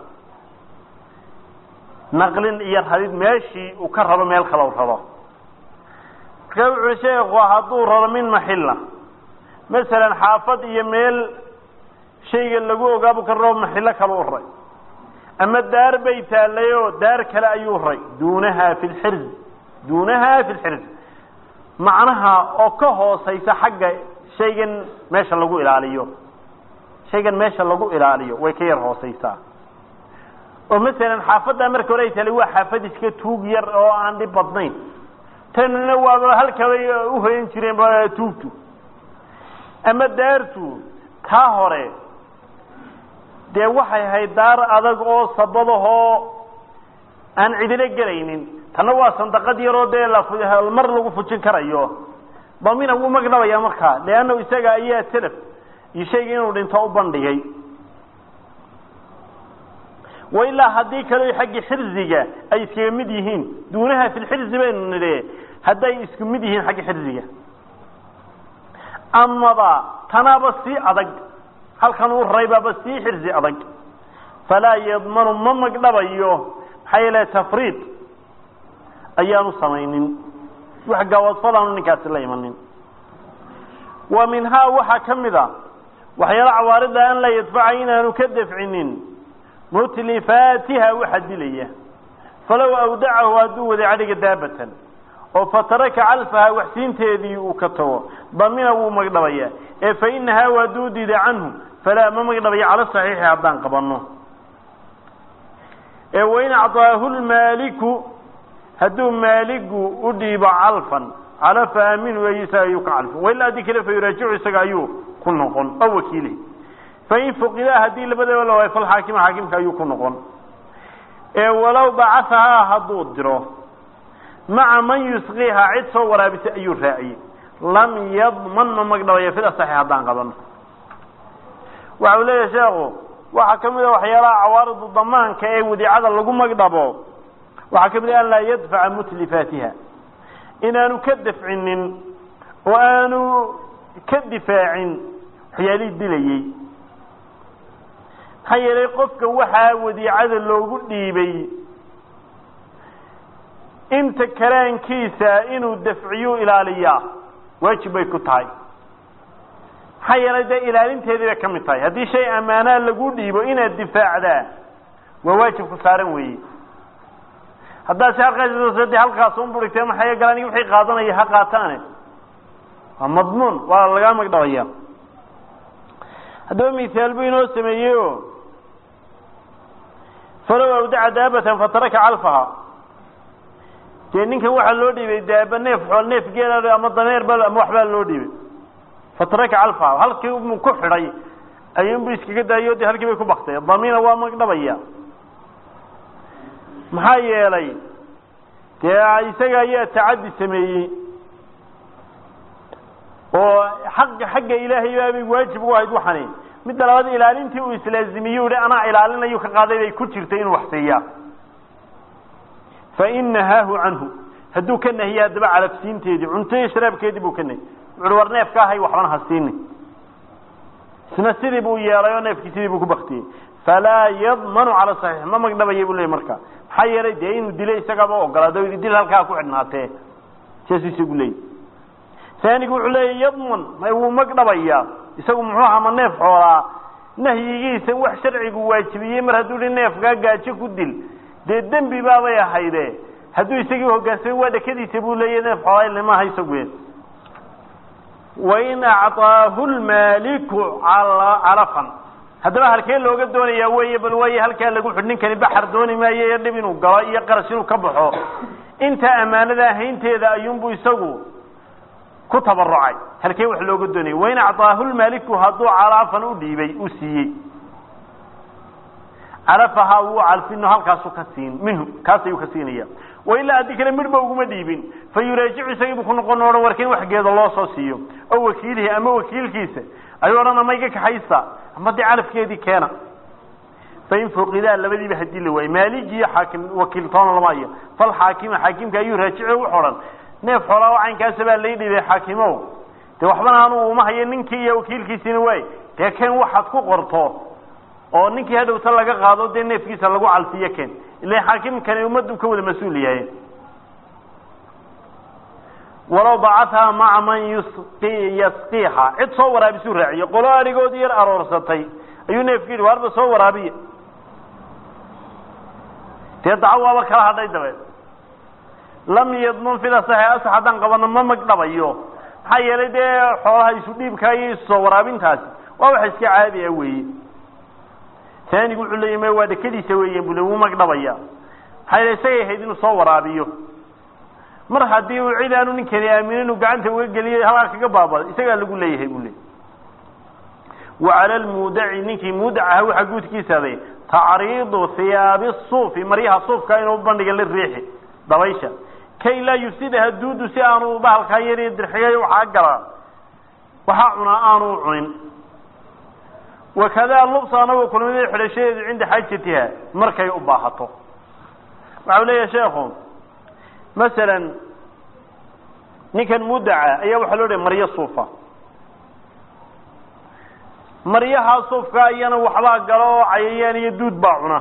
naqlin iyo radid meeshii uu ka rabo meel kala raro marka wuxuu sheekhu hadduu raro min maxilla masalan xaafad iyo meel shayga lagu ogaabu ka rabo maxillo kala u ray ama daar bay taallay oo daar kale ayuu ray duunaha fi lxirzi duunaha fi lxirzi macnaha oo ka hoosaysa xagga shaygan meesha lagu ilaaliyo shaygan meesha lagu ilaaliyo way ka yar hoosaysaa oo masalan xaafaddaa marka hore ay taallay waa xaafad iska tuug yar oo aan dhib badnayn tanina waaba halkabay uhoyan jireen ba tuugtu ama daartu taa hore dee waxay ahayd daar adag oo sabadahoo aan cidilo gelaynin tanna waa sandaqad yaroo dee mar lagu fujin karayo damina wuu magdhabaya markaa leanna isaga ayaa telef iyo shayga inuu dhinto u bandhigay wa ilaa haddii kale xaggii xirziga ay iskaga mid yihiin duunaha fi lxirzi baynu nidhe hadday isku mid yihiin xagga xirziga amaba tanaaba sii adag halkan uu raybaaba sii xirzi adag falaa yadmanu ma magdhabayo maxaa yeele tafriid ayaanu samaynin wax gawadfadaanu ninkaasi la imanin wa minhaa waxaa ka mid a waxyaala cawaarida an laa yadfaca inaanu ka dafcinin mutlifaatiha waxa dilaya falow awdacahu hadduu waday cadhiga daabatan oo fataraka calfaha waxsiinteedii uu ka tago damina wuu magdhabaya ee fa inahaa hadduu diida canhu falaa ma magdhabaya cala saxiixi haddaan qabano ee wain acطaahu lmaaliku hadduu maaligu u dhiibo calfan calafa aaminu ay isaga ayuu ka calfin wailaa haddii kale fa yuraajicu isaga ayuu ku noqon oo wakiili fain fuqidaa haddii labadaba la waayo falxaakima xaakimka ayuu ku noqon ee walow bacahahaa hadduu diro maca man yusqiiha cid soo waraabisay ayuu raaciyey lam yadman ma magdhabaya fil asaxi haddaan qabano waxa uu leeyahay sheekhu waxaa ka mid a waxyaalaha cawaaridu damaanka ee wadiicada lagu magdhabo waxaa ka mid a an laa yadfaca mutlifaatiha inaanu ka dafcinin oo aanu ka difaacin waxyaalihii dilayey maxaa yeelay qofka waxaa wadiicada loogu dhiibay inta karaankiisa inuu dafciyu ilaaliyaa waajib bay ku tahay maxaa yeelay dee ilaalinteedii bay ka mid tahay haddii shay ammaanaa lagu dhiibo inaad difaacdaa waa waajib ku saaran weeye haddaad si halkaas de halkaas un burigtee maxay galaan wixii qaadanaya ha qaataane waa madmuun waa lagaa magdhabaya haddaba mihaal buu inoo sameeyey o falow awdaca daabatan fataraka calfaha dee ninkan waxaa loo dhiibay daaba neef xool neef geel ama dameer ba ama waxbaa loo dhiibay fataraka calfaha halkii mu ku xidhay ayuunbu iskaga daayo de halkii bay ku baktay damiina waa magdhabaya maxaa yeelay dee isaga ayaa tacaddi sameeyey oo xaqa xagga ilaahay baabay waajib u ahayd waxani midda labaad ilaalintii uu islaazimiye hi anaa ilaalinayu ka qaaday bay ku jirtay inuu wax siiyaa fain nahaahu canhu hadduu ka nahiye haddaba calafsiinteedii cuntoiyo sharaabkeedii buu ka nahiy wuxuui war neefka ahay waxbana ha siini isna sidii buu yeelay oo neefkii sidii buu ku baktiyey falaa yadmanu cala saxiix ma magdhabaya buu leey marka maxaa yeelay dee inuu dilo isagaaba ogolaado yidhi dil halkaa ku xidhnaatee saasuu isagu leeyay saanigu wuxuu leeya yadman may wuu magdhabayaa isagu muxuu ahaa ma neef xoolaa nahyigiisa wax sharcigu waajibiyey mar hadduu hi neefkaa gaajo ku dil dee dembi baabay ahayde hadduu isagii hogaansamay waa dhakadiisa buu leeya neef xoolaa ilamaha isagu wain acطaahu lmaaliku calafan haddaba halkee looga doonayaa wey bal waaye halkaa lagu xidh ninkani baxar dooni maayo iyo dhib inuu galo iyo qaras inuu ka baxo inta ammaanada ahaynteeda ayuunbu isagu ku tabarucay halkee wax looga doonaya wain acطaahu lmaaliku hadduu calafan u dhiibay uu siiyey calafahaa wuu calfino halkaasu ka siin minhu kaas ayuu ka siinaya wailaa haddii kale midhba uguma dhiibin fa yuraajicu isagiibu ku noqon odhan warka in waxgeeda loo soo siiyo oo wakiilihi ama wakiilkiisa ayuu odhan ama iga kaxaysa ama dee calafkeedii keena fain fuqidaa labadiiba hadii la waayo maaligi iyo xaakim wakiiltoona lama hayo fal xaakima xaakimka ayuu raajici wuxu odhan neef xoolaa caynkaasa baa lay dhibay xaakimow dee waxbana anu uma hayo ninkii iyo wakiilkiisiina waay dee keen waxaad ku qorto oo ninkii hadhowta laga qaado dee neefkiisa lagu calfiyo ken ila xaakimkani ummaddu ka wada mas-uul yahay walow dacathaa maca man yusqi yasqiiha cid soo waraabisuu raaciyo qolo arigood yar aroorsatay ayuu neefki yidhi waarba soo waraabiya dee daco waaba kala hadhay dabeed lam yadmun fida saxe asax haddaan qabano ma magdhabayo maxaa yeelay dee xoolaha isu dhiibkaa iyo isu soo waraabintaasi waa wax iska caadi ah weeye taanigu wuxuu leeya ma waa dhakadiisa weeyan bule wuu magdhabaya maxaa yeele isagay ahayd inuu soo waraabiyo mar haddii uu cid aanu ninkani aaminin uu gacanta uga geliyay halkaa kaga baabada isagaa lagu leeyahay buu leey wa cala lmuudaci ninkii muudac aha waxaa guudkiisaaday tacriidu hiyaabi suufi maryaha suufka inuu bandhiga la riixi dabaysha kay laa yufsidaha duudu si aanu bahalkaa yar dirxigay waxaa galaa waxaa cunaa aanu cunin wakadaa lubsa anagoo kulmada xidhashadeedu cinda xaajatiha markay u baahato waxau leeyahay sheekhu masalan ninkan mudaca ayaa waxaa loo dhahay maryo suufa maryahaa suufka iyana waxbaa galo oo cayayaan iyo duud baa cuna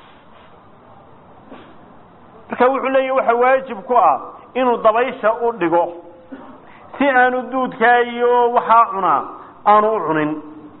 marka wuxuu leeyahy waxa waajib ku ah inuu dabaysha u dhigo si aanu duudkaa iyo waxaa cunaa aanu u cunin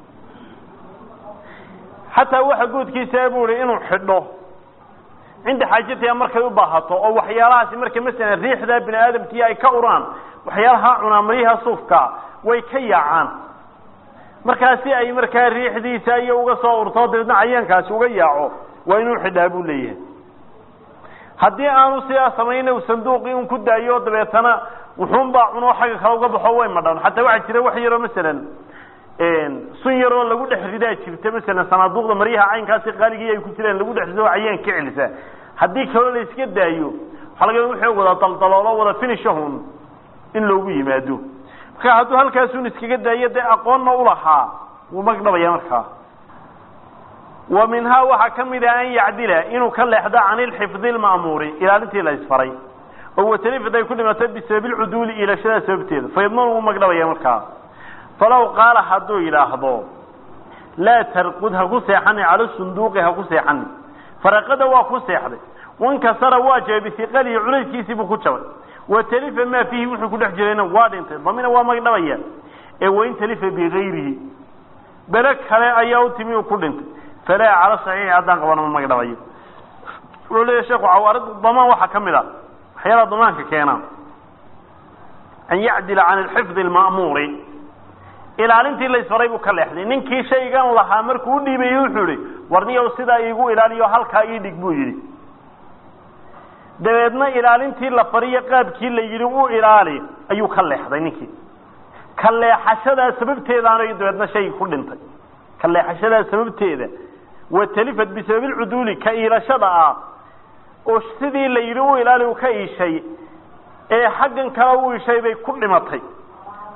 xataa waxa guudkiisa buu ihi inuu xidho cinda xaajatiha markay u baahato oo waxyaalahaasi marka masalan riixdaa bini aadamkii ay ka uraan waxyaalaha cunaa maryaha suufka way ka yaacaan markaa si ay markaa riixdiisa iyo uga soo urto dabeedna cayaankaasi uga yaaco waa inuu xidhaa buu leeyahay haddii aanu sidaa samayna u sanduuqii un ku daayo dabeetana wuxuunbaa cuno xagga kale uga baxo way madhan xataa waxaa jira wax yaroo masalan sun yaroo lagu dhex ridaa jirta masalan sanaaduuqda maryaha caynkaasi qaaligii ay ku jiraan lagu dhex rido oo cayaan ka celisa haddii kaloo la iska daayo waxaa laga wuxuu wada daldaloolo wada finishahun in loogu yimaado marka hadduu halkaasun iskaga daayo dee aqoonna ulahaa wuu magdhabaya markaa wa minhaa waxaa ka mid ah an yacdila inuu ka leexdo can ilxifdi lma'muuri ilaalintii la isfaray oo watalifid ay ku dhimatay bisababi lcuduuli iilashada sababteeda faydman wuu magdhabaya markaa falow qaala hadduu yidhaahdo laa tarqud ha ku seexani cala sunduuqi ha ku seexani faraqada waa ku seexday wankasara waa jabay bihiqalihi culayskiisii buu ku jabay wa talifa maa fiihi wuxuu ku dhex jirayna waa dhintay damina waa magdhabaya ee wain talifa bigayrihi bele kale ayaa u timi uu ku dhintay falaa cala saxiixi haddaan qabana ma magdhabayo wuxuu leeyahy sheekhu cawaarid damaan waxaa ka mid a waxyaalaha damaanka keena an yacdila can alxifdi alma'muuri ilaalintii la isfaray buu ka leexday ninkii shaygan lahaa markuu u dhiibayey wuxuu ihi warniyow sidaa iigu ilaaliyo halkaa ii dhig buu yidhi dabeedna ilaalintii la fariyo qaabkii la yidhi u ilaali ayuu ka leexday ninkii ka leexashadaa sababteedaana dabeedna shay ku dhintay ka leexashadaa sababteeda wa talifat bisababi lcuduuli ka iilashada ah oo sidii la yidhi u ilaali u ka iishay ee xaggan kale u ishay bay ku dhimatay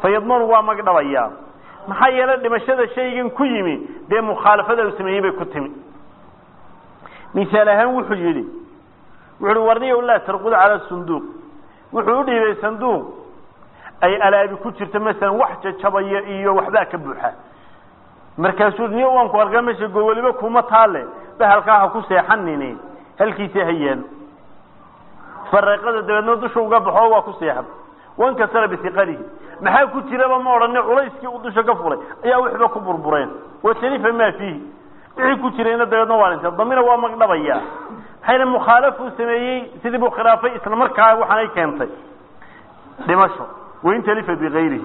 fa yadmanu waa magdhabayaa maxaa yeelay dhimashada shaygan ku yimi dee mukhaalafada uu sameeyey bay ku timi misaal ahaan wuxuu yidhi wuxu uhi warniyow laa tarqud cala sunduuq wuxuu u dhiibay sanduuq ay alaabi ku jirto masalan wax jajabaya iyo waxbaa ka buuxa markaasuu niyo waan ku arkaa mesha gowoliba kuma taale bahalkaa ha ku seexanini halkiisa ha yaalo fareeqada dabeedna dusha uga baxo waa ku seexan wankasara bisiqalihi maxaa ku jiraba ma odhani culayskii uu dusha ka fulay ayaa waxba ku burbureen watalifa maa fiihi wixii ku jirayna dabeedna waa dhintay damina waa magdhabaya maxayna mukhaalafuu sameeyey sidii buu khilaafay isla markaa waxaanay keentay dhimasho wain talifa bigayrihi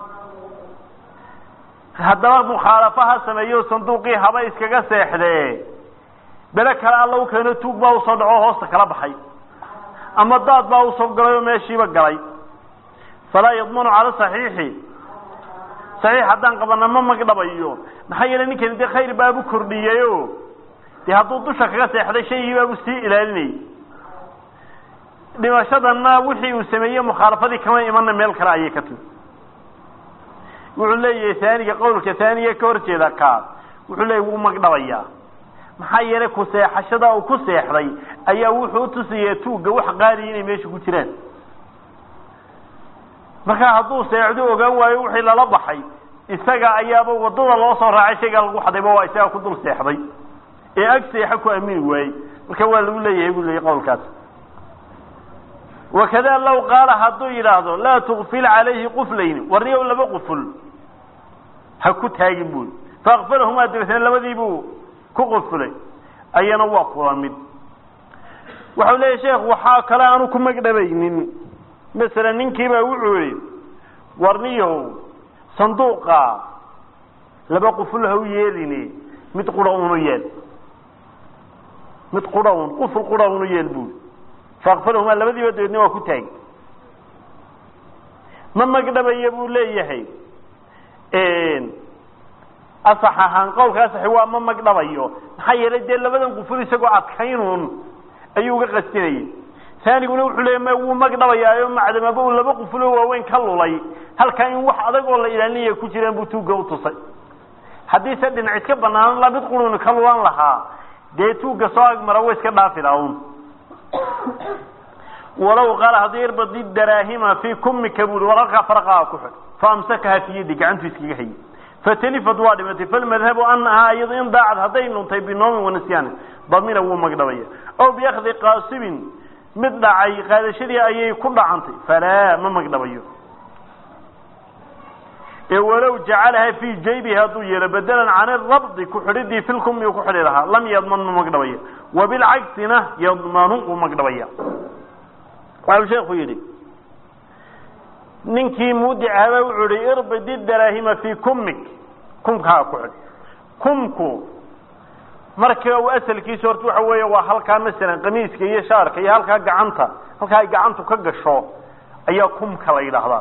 haddaba mukhaalafa ha sameeyo sanduuqii haba iskaga seexdee bele kale alla u keeno tuug baa usoo dhaco hoosta kala baxay ama daad baa usoo galay oo meeshiiba galay falaa yadmanu cala saxiixi saxiix haddaan qabana ma magdhabayo maxaa yeelay ninkani dee khayr baabu kordhiyeyo dee hadduu dusha kaga seexday shaygii baabu sii ilaalinayay dhimashadanna wixii uu sameeyey mukhaalafadii kama imana meel kale ayay ka timi wuxuu leeyahay haaniga qowlka haaniga ka hor jeeda kaas wuxuu leeyahy wuu magdhabayaa maxaa yeelay ku seexashada uu ku seexday ayaa wuxuu utusaya tuugga wax qaaliya inay meesha ku jiraan markaa hadduu seexdu ogaan waayo wixii lala baxay isaga ayaaba wadada loo soo raacay shaygaa lagu xadayba waa isaga ku dul seexday ee ag seexa ku aamini waayey marka waa lagu leeyahay buu leeyay qowlkaas wakada law qaala hadduu yidhaahdo laa tukfil calayhi quflayni warniyow laba quful ha ku taagin bui faakfalahumaa dabeetna labadii buu ku qufulay ayana waa kula mid waxau leeyahy sheekh waxaa kale aanu ku magdhabaynin masalan ninkiibaa wuxuu yihi warniyow sanduuqa laba quful ha u yeelini mid qura unu yeel mid qura un quful qura unu yeel bui faakfalahumaa labadiiba dabeedna waa ku taagi ma magdhabaya buu leeyahay asax ahaan qowlka asaxi waa ma magdhabayo maxaa yeelay dee labadan quful isagoo adkaynuun ayuu uga qastinayay taaniguna wuxuu leeya ma wuu magdhabayaayo macdamaba uu laba qufulo waaweyn ka lulay halkaa in wax adag oo la ilaalinaya ku jiraan buu tuugga utusay haddiise dhinac iska banaanan la mid quruni ka lulan lahaa dee tuugga soo agmara wa iska dhaafi laun walow qaala haddii irbadi daraahima fii kumika bui war halkaa faraqaa ku xidh faamsakaha fi yadi gacantu iskaga hayay fatalifad waa dhimatay falmadhabu anahaa iyado in daacad hadday nuntay binoomin wanasyaani damina wuu magdhabaya aw biakdi qaasibin mid dhacay qaadashadii ayay ku dhacantay falaa ma magdhabayo ee walow jacalaha fii jaybihi hadduu yeelo bedelan can irabdi ku xidhidii filkumi uu ku xidhi lahaa lam yadman ma magdhabayo wabilcagsina yadmanu wuu magdhabaya waxau sheekhu yidhi ninkii muudicaba wuxuu ihi irbidi daraahima fii kumik kumkaa ku xidh kumku marka uu asalkiisa horta waxa weeye waa halkaa masalan qamiiska iyo shaarka iyo halkaa gacanta halkaa ay gacantu ka gasho ayaa kumka la yidhaahdaa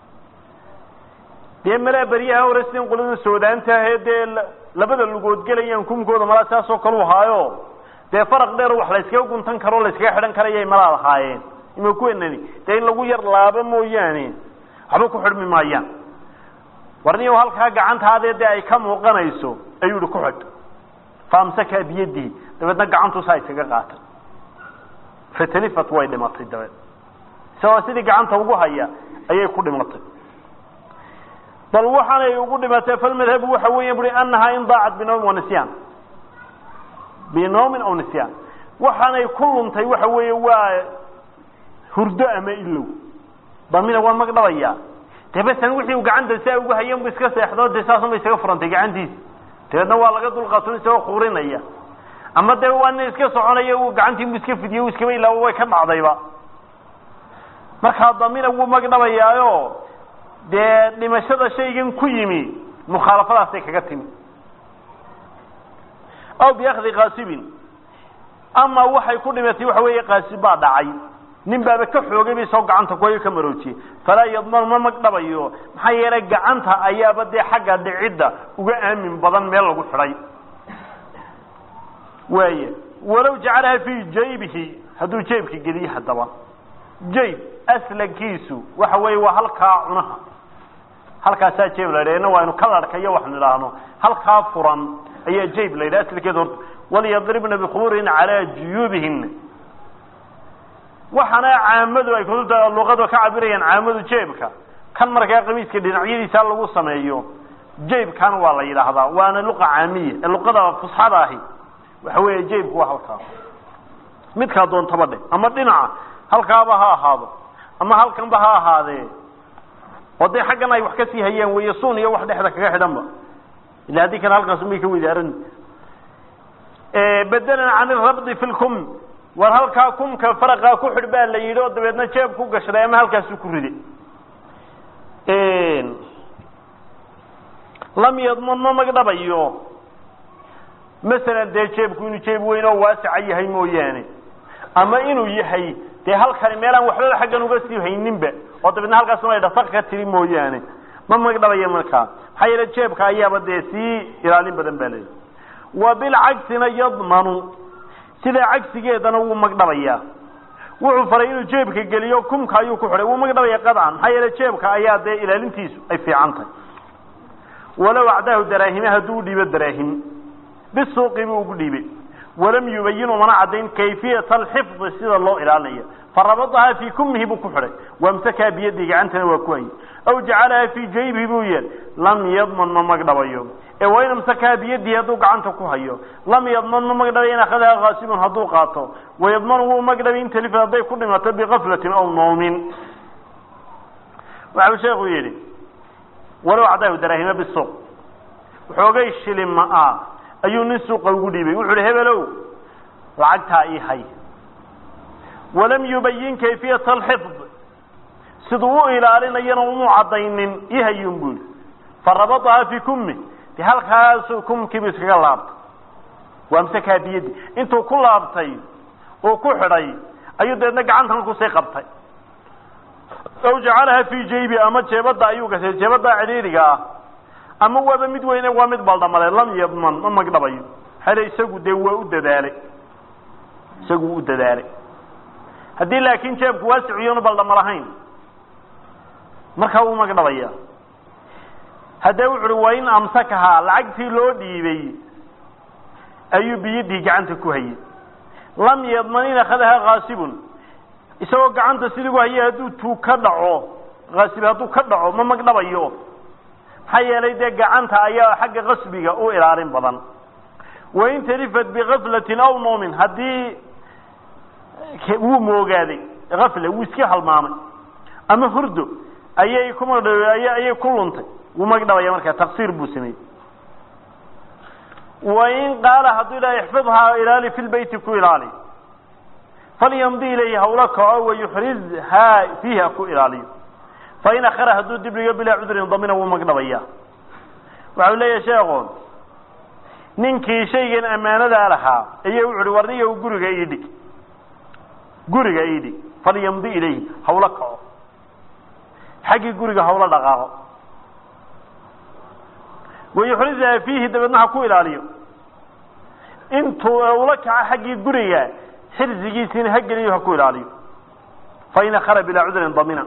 dee malaa beryaha hore sidin qolada soodaantaahee dee labada lugood gelayaan kumkooda malaa saasoo kalu haayo dee faraq dheer wax la yskaga guntan karo la yskaga xidhan karayay malaa lahaayeen ima kuwenani dee in lagu yar laabo mooyaane waxba ku xidhmi maayaan warniyo halkaa gacantaadee dee ay ka muuqanayso ayuu ihi ku xidh faamsakaa biyadihi dabeedna gacantu saa iskaga qaatay fatalifat way dhimatay dabeed isagoo sidii gacanta ugu haya ayay ku dhimatay bal waxaanay ugu dhimatay falmadhabu waxa weya bui anahaa in daacat binoomin wanisyan binoomin aw nisyaan waxaanay ku luntay waxa weeye waa hurdo ama ilow damina waa magdhabaya dee basan wixii uu gacanta saa ugu hayan bu iska seexdo dee saasunba isaga furantay gacantiisa dabeedna waa laga dulqaatun isagoo kuurinaya ama dee waa nin iska soconaya uu gacantiibu iska fidiye u iskaba ilaabo way ka dhacdayba markaa damina wuu magdhabayaayo dee dhimashada shaygan ku yimi mukhaalafadaasay kaga timi aw biakdi kaasibin ama waxay ku dhimatay waxa weeye kaasib baa dhacay nin baaba ka xoogay bay soo gacanta kuhayo ka maroojiyey falaa yadmanu ma magdhabayo maxaa yeelay gacanta ayaaba dee xagga dhicidda uga aamin badan meel lagu xidhay waaya walow jacalaha fii jaybihi hadduu jeybka geliye haddaba jayb aslankiisu waxa weeye waa halkaa cunaha halkaasaa jeeb la yidhah ina waa inu kalarhka iyo wax nidhaahno halkaa furan ayaa jayb la yidhah aslkeeda horta walyadribna bikhuburihina calaa juyuubihina waxaana caamadu ay kutubta luqada ka cabirayaan caamadu jeebka kan markaa qamiiska dhinacyadiisa lagu sameeyo jeybkan waa la yidhaahdaa waana luqa caamiya ee luqada fusxada ahi waxa weeye jeybku waa halkaa midkaa doontaba dhe ama dhinaca halkaaba ha ahaado ama halkanba ha ahaadee oo dee xaggan ay wax kasii hayaan weeye sun iyo wax dhexda kaga xidhanba ila haddii kana halkaas umay ka wedaaran bedelan can irabdi fi lkum war halkaa kumka faraqaa ku xidh baa la yidhi oo dabeedna jeeb ku gashday ama halkaasu ku riday lam yadman ma magdhabayo masalan dee jeebku inuu jeeb weyn oo waasica yahay mooyaane ama inuu yahay dee halkani meelaan waxbaba xaggan uga sii hayninba oo dabeedna halkaasuna ay dhasaq ka tiri mooyaane ma magdhabaya markaa maxaa yeele jeebka ayaaba dee sii ilaalin badan baa leeyahy wa bilcagsina yadmanu sidaa cagsigeedana wuu magdhabayaa wuxuu faray inuu jeebka geliyo kumka ayuu ku xidhay wuu magdhabaya qadcan maxaa yeele jeebka ayaa dee ilaalintiisu ay fiican tahay walow acdaahu daraahime hadduu udhiibo daraahim bisuuqi buu ugu dhiibay walam yubayinu mana caddayn kayfiyata alxifdi sida loo ilaalinayo farabadahaa fii kumihi buu ku xidhay wamsakaa biyadii gacantana waa ku hayay aw jacalahaa fii jaybihi buu yeel lam yadman ma magdhabayo ee wain amsakaha biyadihi hadduu gacanta ku hayo lam yadman ma magdhabay in akhadaha kaasibun hadduu qaato wayadmanu wuu magdhabay in talifad hadday ku dhimato bikaflatin aw noomin waxau sheekhu yidhi walow cadaahu daraahime bisuuq waxoogay shilima ah ayuu nin suuqa ugu dhiibay wuxu uhi hebelow lacagtaa ii hay walam yubayin kayfiyata alxifd siduu u ilaalinayana umuu caddaynin ii hayun buu yihi farabadahaa fii kummi de halkaasuu kumkiibu iskaga laabtay waamsakaa biyadi intuu ku laabtay uu ku xidhay ayuu dabeedna gacantan kusii qabtay aw jacalaha fii jaybi ama jeebadda ayuu gashay jeebaddaa cidhiidhiga ah ama waaba mid weyne waa mid baldhamale lam yadman ma magdhabayo xale isagu dee waa u dadaalay isagu u dadaalay haddii laakiin jeebku waasiciyonu baldhama lahayn markaa wuu magdhabaya haddee wuxu uhi wain amsakahaa lacagtii loo dhiibay ayuu biyadii gacanta ku hayay lam yadman in akhadahaa kaasibun isagoo gacanta sidiigu hayay hadduu tuu ka dhaco kaasib hadduu ka dhaco ma magdhabayo maxaa yeelay dee gacanta ayaa xagga qasbiga u ilaalin badan wain talifat bikaflatin aw noomin haddii wuu moogaaday afle wuu iska halmaamay ama hurdo ayay kumagdha ayay ku luntay wuu magdhabaya markaa taqsiir buu sameeyey wain qaala hadduu ilaha ixfidhaa ilaali fi lbeyti ku ilaali falyamdi ilayhi hawla kaco wayuxrizhaa fiihi ha ku ilaaliyo fain akhara hadduu dib dhigo bilaa cudrin damina wuu magdhabaya waxau leeyahay sheekhu ninkii shaygan ammaanadaa lahaa ayaa wuxu uhi warniga guriga ii dhig guriga ii dhig falyamdi ilayhi hawlo kaco xaggii guriga hawlo dhaqaaqo wayuxrizhaa fiihi dabeedna ha ku ilaaliyo intuu ula kaco xaggii guriga xirsigiisiina ha geliyo ha ku ilaaliyo fain akhara bilaa cudrin damina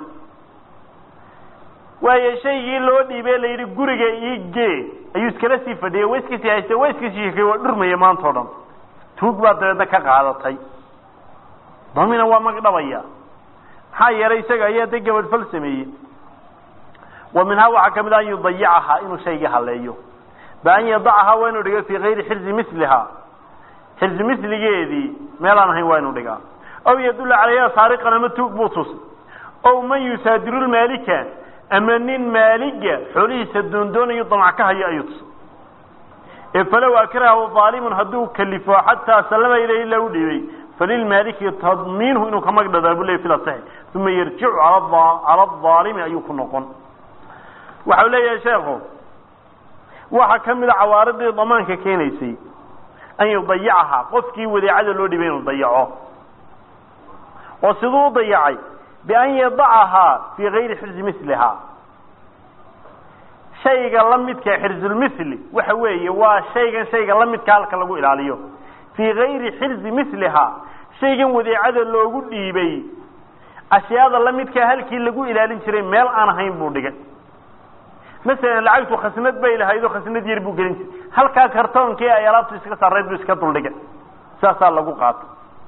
waayo shaygii loo dhiibee la yidhi guriga ii gee ayuu iskala sii fadhiyey wa iska sii haystay wa iska sii shekey waa dhurmaya maanta o dhan tuug baa dabeedna ka qaadatay damina waa magdhabaya maxaa yeelay isaga ayaa de gabadhfal sameeyey wa minhaa waxaa kamid a an yudayicahaa inuu shaygii haleeyo ba an yadacahaa waa inuu dhigo fii kayri xirzi milihaa xirzi miligeedii meelaan ahayn waa inuu dhigaa aw yadulla calayha saariqan ama tuug buu tusay ow man yusaadiru lmaalika ama nin maaliga xoolihiisa doondoonayo damac ka hayo ayuu tusay ee falow akrahahu aalimun hadduu kalifo xataa sallama ilayhi la u dhiibay falilmaaliki tadmiinhu inuu ka magdhadaa bu ley fil asaxi uma yarjicu cala aalimi ayuu ku noqon waxau leeyahay sheekhu waxaa ka mida cawaaridii damaanka keenaysay an yudayicahaa qofkii wadeecada loo dhibay inuu dayaco oo siduu u dayacay bian yadacahaa fii kayri xirzi milihaa shayga la midka xirzulmithli waxa weeye waa shaygan shayga la midka halka lagu ilaaliyo fii kayri xirzi milihaa shaygan wadeecada loogu dhiibay ashyaada la midkaa halkii lagu ilaalin jiray meel aan ahayn buu dhigay masalan lacagtu khasnad bay lahayd oo khasnad yar buu gelin jiray halkaa kartoonkii ay alaabtu iska sarreyd buu iska duldhigay saasaa lagu qaato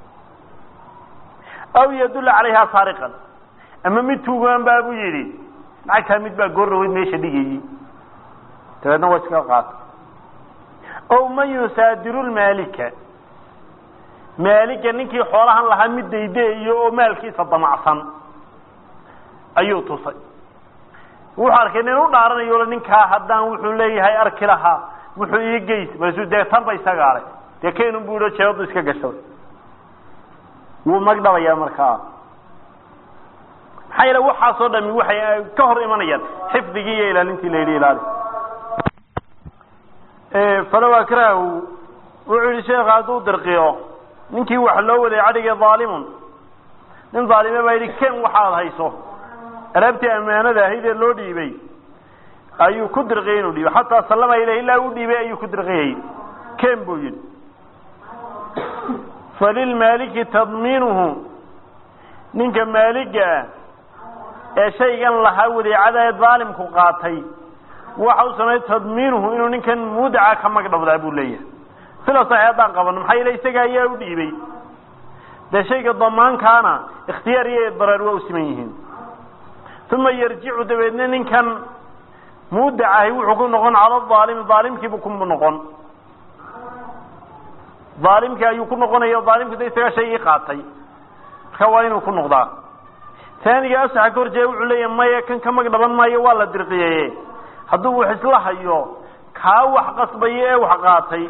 aw yadulla calayhaa saariqan ama mid tuugaan baa buu yidhi lacagtaa mid baa goorraweyd meesha dhigayey dabeedna waa iska qaato ow man yusaadiru lmaalika maalika ninkii xoolahan lahaa mid daydaeyo oo maalkiisa damacsan ayuu tusay wuxuu arkay nin u dhaaranayo ninkaa haddaan wuxuu leeyahay arki lahaa wuxuu ii geys markaasuu dee tanba isagaalay dee kaynun bu ihi jeebadu iska gashaday wuu magdhabayaa markaa maxaa yeele waxaasoo dhami waxay ka hor imanayaan xifdigii iyo ilaalintii la yidhi ilaali falow akrahu wuxuu yihi sheekha hadduu dirqiyo ninkii wax loo waday cadhigii dhaalimun nin dhaalime baa yidhi ken waxaad hayso alaabtii ammaanada ahayd ee loo dhiibay ayuu ku dirqiyay inuu dhiibay xataa sallama ileh ilaa u dhiibay ayuu ku dirqiyay ken buu yidhi falilmaaliki tadmiinuhu ninka maaliga ah ee shaygan lahaa wadeecada ee dhaalimku qaatay waxa u sameeyey tadmiinuhu inuu ninkan mudaca ka magdhabdaa buu leeyahay sida saxi haddaan qabano maxaa yeele isaga ayaa u dhiibay dee shayga damaankaana ikhtiyaar iyo idraar waa u siman yihiin uma yarjicu dabeedna ninkan mudacahi wuxuu ku noqon cala aalimi aalimkiibu ku noqon aalimkii ayuu ku noqonaya aalimku da isagaa shaygii qaatay marka waa inuu ku noqdaa taaniga asaxa ka horjeeda wuxuu leeyahay maya kan ka magdhaban maayo waa la dirqiyeye hadduu wax isla hayo kaa wax qasbaya ee wax qaatay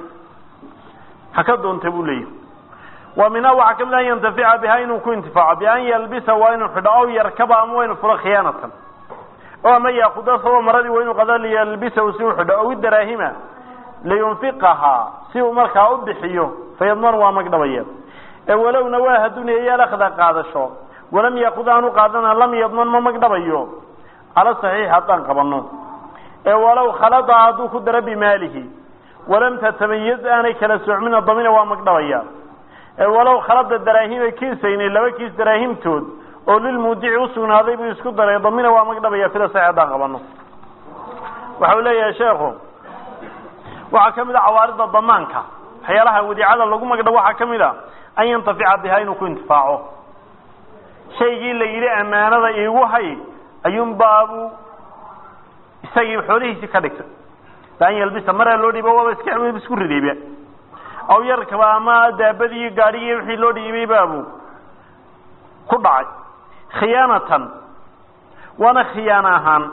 ha ka doonta buu leeyahay wa minhaa waxaa kamid an yantafica biha inuu ku intifaaco bian yalbisa waa inuu xidho aw yarkaba ama waa inuu fulo khiyaanatan o ama yaakuda saba maradii waa inuu qada liyalbisahu si u xidho aw idaraahima liyunfiqahaa si uu markaa u bixiyo fayadman waa magdhabaya ee walowna waa haduneeyaal akhda qaadasho walam yaakud aanu qaadana lam yadman ma magdhabayo cala saxiix haddaan qabano ee walow khalada hadduu ku daro bimaalihi walam tatamayaz aanay kala soocmina damina waa magdhabaya ee walow khalada daraahima kiisaynay laba kiis daraahimtood oo lilmuudici usugnaaday buu isku daray damina waa magdhabaya sida saxiix haddaan qabano waxa uu leeyahay sheekhu waxaa ka mid a cawaarida damaanka waxyaalaha wadiicada lagu magdhabo waxaa ka mid a an yantafica bihaa inuu ku intifaaco shaygii la yidhi ammaanada iigu hay ayuunbaabu isagii xoolihiisii ka dhigtay baan yalbisa maraa loo dhiiba waaba iska isku ridayba aw yarkaba ama daabadii gaadhigii wixii loo dhiibay baabu ku dhacay khiyaanatan waana khiyaano ahaan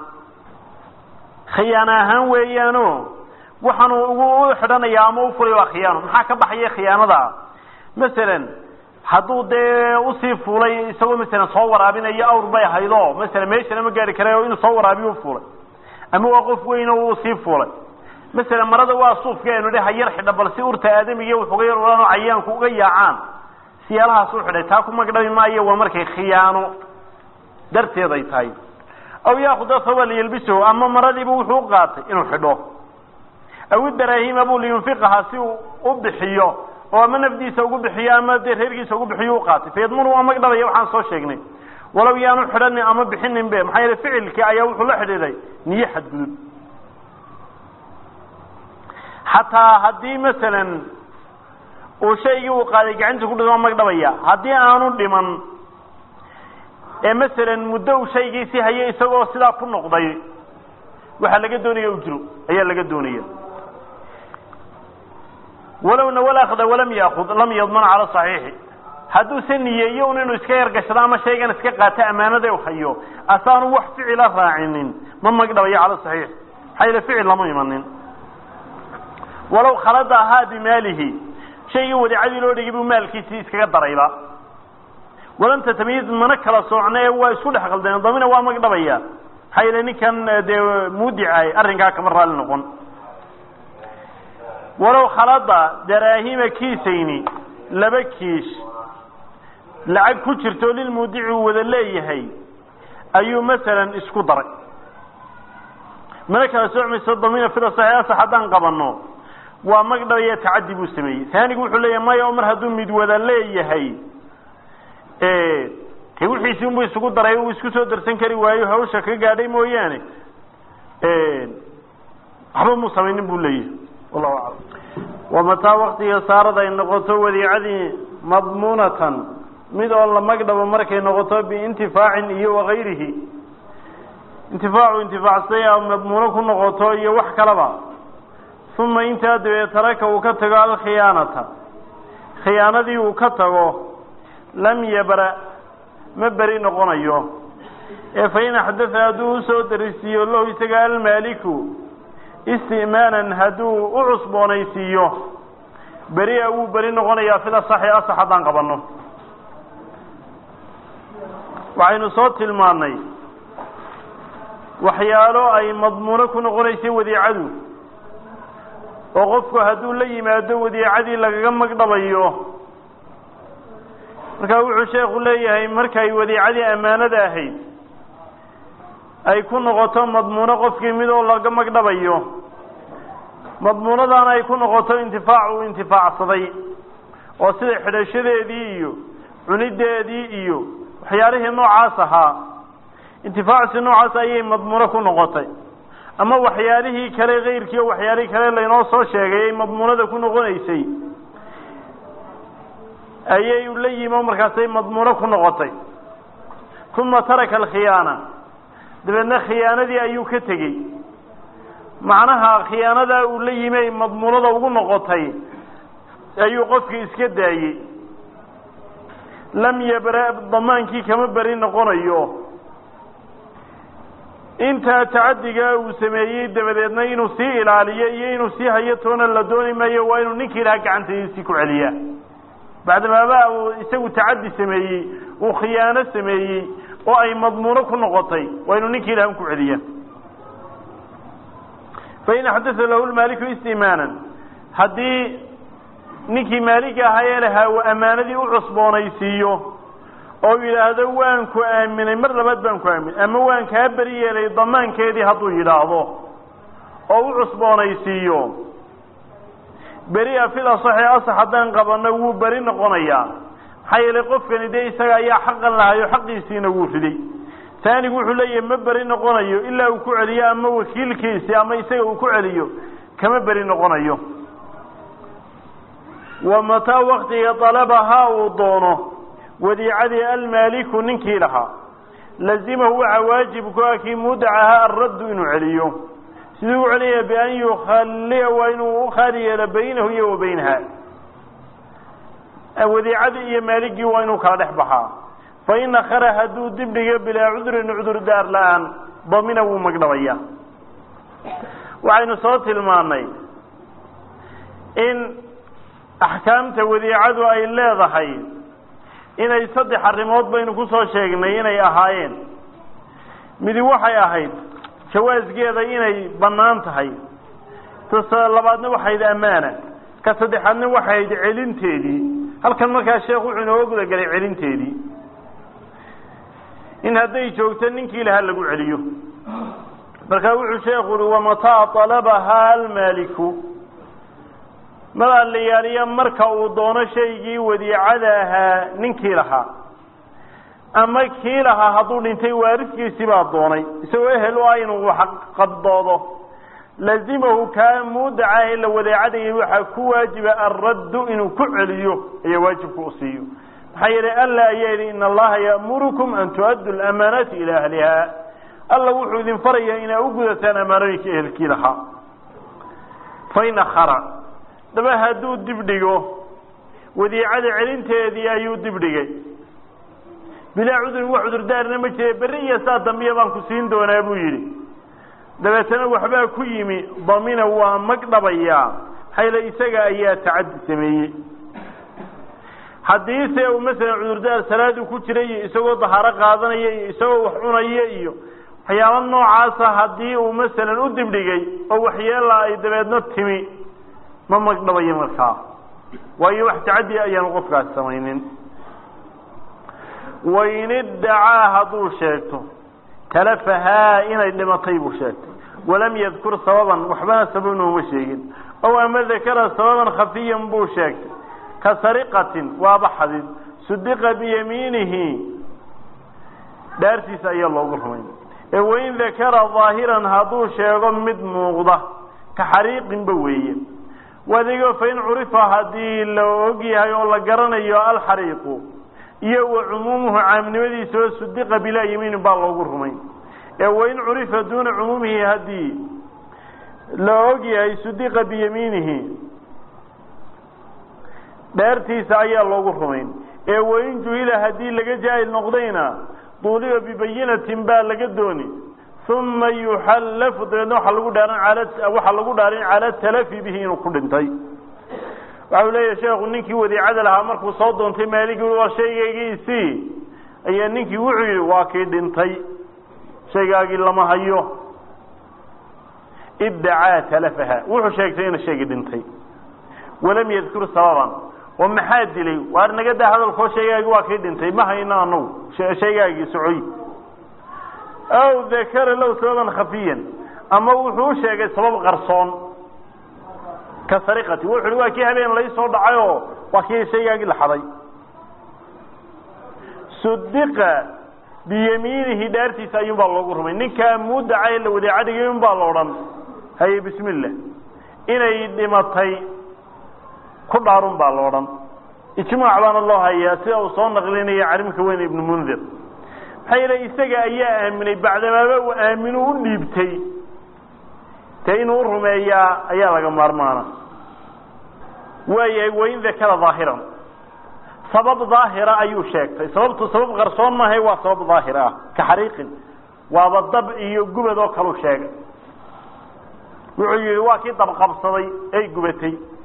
khiyaano ahaan weeyaano waxaanu ugu u xidhanaya ama u fulay waa khiyaano maxaa ka baxaya khiyaanada masalan hadduu dee usii fuulay isagoo masalan soo waraabinayo awr bay haydo masalan meeshana ma gaari karayo inuu soo waraabiyo ufuulay ama waa qof weyn oo uu sii fuulay masalan marada waa suufka aynu dhi hayar xidha bal si urta aadamiga wuxuga yar ohan oo cayaanku uga yaacaan siyaalahaas u xidhay taa ku magdhabi maayo waa markay khiyaano darteed ay tahay aw yaakuda thawba liyalbisahu ama maradiiba wuxuu u qaatay inuu xidho aw idaraahima buu liyunfiqaha si uu u bixiyo oo ama nafdiisa ugu bixiyo ama dee reerkiisa ugu bixiyo u qaatay fayadmunu waa magdhabaya waxaan soo sheegnay walow yaanu xidhanin ama bixinin be maxaa yeele ficilkii ayaa wuxuu la xidhiiday niyo xadgudub xataa haddii masalan uu shaygii uu qaaday gacanta ku dhima magdhabaya haddii aanu dhiman ee masalan muddo uu shaygiisi hayo isagoo sidaa ku noqday waxaa laga doonaya ujro ayaa laga doonaya walowna walakda walam yaakud lam yadman cala saxiixi hadduuse niyeeyo un inuu iska yargashado ama shaygan iska qaato ammaanada u hayo asaanu wax ficila raacinin ma magdhabayo cala saxiix maxaa yeele ficil lama imanin walow khalada ahaa bimaalihi shaygii wadiicadii loo dhigay buu maalkiisii iskaga darayba walam tatamiyiz mana kala soocna ee waa isku dhex qaldeen damina waa magdhabaya maxaa yeele ninkan dee muudicay arrinkaa kama raali noqon walow khalada daraahima kiisayni laba kiish lacag ku jirto lilmuudici uu wada leeyahay ayuu masalan isku daray mana kala soocmayso damina fida saxiix asax haddaan qabano waa magdhabaya tacadi buu sameeyey taanigu wuxuu leeyahay maya oo mar hadduu mid wada leeyahay te wixiisi unbuu isugu daray uu isku soo darsan kari waayo hawsha ka gaadhay mooyaane waxba muu samaynin buu leeyahay wallahu aclam wamataa waktiga saarad ay noqoto wadiicadii madmuunatan mid oo la magdhabo markay noqoto biintifaacin iyo wakayrihi intifaacu intifaacsay a madmuuno ku noqoto iyo wax kalaba uma intaa dabeed taraka uu ka tago alkhiyaanata khiyaanadii uu ka tago lam yabra ma beri noqonayo ee fain axdatha hadduu usoo darisiiyo lahu isaga almaaliku istimaanan hadduu u cusboonaysiiyo beri-a wuu beri noqonayaa fil asaxi asax haddaan qabanno waxaynu soo tilmaannay waxyaalo ay madmuuno ku noqonaysay wadiicadu oo qofku hadduu la yimaado wadiicadii lagaga magdhabayo markaa wuxuu sheekhu leeyahay markay wadiicadii ammaanada ahayd ay ku noqoto madmuuno qofkii mid oo laga magdhabayo madmuunadaana ay ku noqoto intifaac uu intifaacsaday oo sida xidhashadeedii iyo cunideedii iyo waxyaalihii noocaas ahaa intifaacsi noocaas ayay madmuuno ku noqotay ama waxyaalihii kale kayrkii oo waxyaalihii kale laynoo soo sheegay ay madmuunada ku noqonaysay ayay la yimo markaasay madmuuno ku noqotay uma taraka alkhiyaana dabeedna khiyaanadii ayuu ka tegey macnaha khiyaanadaa uu la yimi ay madmuunada ugu noqotay ayuu qofkii iska daayey lam yabra damaankii kama beri noqonayo intaa tacadigaa uu sameeyey dabadeedna inuu sii ilaaliyo iyo inuu sii hayo toona la dooni maayo waa inuu ninkii ilaha gacantiisii ku celiyaa bacdamaaba uu isagu tacadi sameeyey uu khiyaano sameeyey oo ay madmuuno ku noqotay waa inuu ninkii ilahan ku celiya fain axdatha lahu lmaaliku istimaanan haddii ninkii maalig ahaa ee lahaa uu ammaanadii u cusboonaysiiyo oo yidhaahdo waan ku aaminay mar labaad baan ku aaminay ama waan kaa beri yeelay damaankeedii hadduu yidhaahdo oo u cusboonaysiiyo beri-a fil asaxi asax haddaan qabanno wuu beri noqonayaa maxaa yeelay qofkani dee isaga ayaa xaqan lahayo xaqiisiina wuu riday taanigu wuxuu leeyahay ma beri noqonayo ilaa uu ku celiyo ama wakiilkiisi ama isaga uu ku celiyo kama beri noqonayo wa mataa waktiga dalabahaa uu doono wadiicadii almaaliku ninkii lahaa lazimahu waxaa waajib ku ah kii mudacaha alraddu inuu celiyo siduu u celiyaya bian yukhallia waa inuu u khaali yeelo baynahu iyo wa baynaha wadiicadii iyo maaligii waa inuu kala dhex baxaa fain akhara hadduu dib dhigo bilaa cudurin cudur daar la-aan damina wuu magdhabaya waxaynu soo tilmaanay in axkaamta wadiicadu ay leedahay inay saddex arrimood baynu ku soo sheegnay inay ahaayeen midi waxay ahayd jawaasgeeda inay bannaan tahay ta labaadna waxayd ammaana ka saddexaadna waxayd celinteedii halkan markaa sheekh wuxuu inooga gudagelay celinteedii in hadday joogto ninkii lahaa lagu celiyo markaa wuxuu sheekhu uhi wamataa talabahaa almaaliku madaa la yaaliya marka uu doono shaygii wadiicada ahaa ninkii lahaa ama kii lahaa hadduu dhintay waariskiisii baa doonay isagoo ehel u ah inuu qabdoodo lazimahu kaa muudaca ee la wadaacadayay waxaa ku waajiba alraddu inuu ku celiyo ayaa waajibku u siiyo maxaa yeelay alla ayaa yidhi in allaha ya'murukum an tu'addu lamaanaati ilaa ahliha alla wuxuu idin farayaa inaa u gudataan amaanooyinka ehelkii lahaa fain akhara daba hadduu dib dhigo wadiicada celinteedii ayuu dib dhigay bilaa cudurin wax cudurdaarna ma jire berri iyo saa dambiya baan ku siin doonaa buu yidhi dabeetana waxbaa ku yimi damina waa magdhabayaa hayla isaga ayaa tacaddi sameeyey haddiise uu masalan cudurdaar salaadu ku jira iyo isagoo dahaaro qaadanaya iyo isagoo wax cunaya iyo waxyaaba noocaasa haddii uu masalan u dibdhigay oo waxyeela ay dabeedna timi ma magdhabayo markaa waayo wax tacaddi ayaanu qofkaasi samaynin wain iddacaa hadduu sheegto talafahaa inay dhimatay buu sheegtay walam yadkur sababan waxbana sababna uma sheegin ow ama dakara sababan khafiyan buu sheegtay ka sariqatin waaba xadid sudiqa biyamiinihi dhaartiisa ayaa loogu rumayn ee wain dakara daahiran hadduu sheego mid muuqda ka xariiqinba weeye wadigo fain curifa haddii la og yahay oo la garanayo alxariiqu iyo wa cumuumuhu caamnimadiisa oo sudiqa bilaa yamiinin baa loogu rumay ee wain curifa duuna cumuumihi haddii la og yahay sudiqa biyamiinihi dheertiisa ayaa loogu rumayn ee wain juhila haddii laga jaahil noqdayna duuliba bibayinatin baa laga dooni uma yuxallafu dabeedna waxaa lagu dhaaran al waxaa lagu dhaarin cala talafi bihi inuu ku dhintay waxau leeyahay sheekhu ninkii wadiicada lahaa markuu soo doontay maaligi waa shaygaygiisii ayaa ninkii wuxuu yihi waa kii dhintay shaygaagii lama hayo iddacaa talafaha wuxuu sheegtay ina shaygii dhintay walam yadkur sababan oo maxaa dilay waar naga daa hadalkoo shaygaagii waa kii dhintay ma hayno anagu shaygaagii socoy aw dakara low sababan khafiyan ama wuxuu sheegay sabab qarsoon ka sariqati wuxu uhi waa kii habeen laysoo dhacay oo waa kii shaygaagii la xaday sudiqa biyamiinihi dhaartiisa ayuun baa loogu rumay ninkaa muudaca ee la wadeecadhigay un baa la odhan haye bismi illah inay dhimatay ku dhaarun baa la odhan ijmaac baana loo hayaa sida uu soo naqlinaya calimka weyn ibnu mundir maxaa yeele isaga ayaa aaminay bacdamaaba uu aaminu u dhiibtay te inuu rumeeyaa ayaa laga maarmaana waayahay wain dakara daahiran sabab daahira ayuu sheegtay sababtu sabab qarsoon maahay waa sabab daahira ah ka xariiqin waaba dab iyo gubad oo kalu sheegay wuxuu yihi waa kii dabqabsaday ay gubatay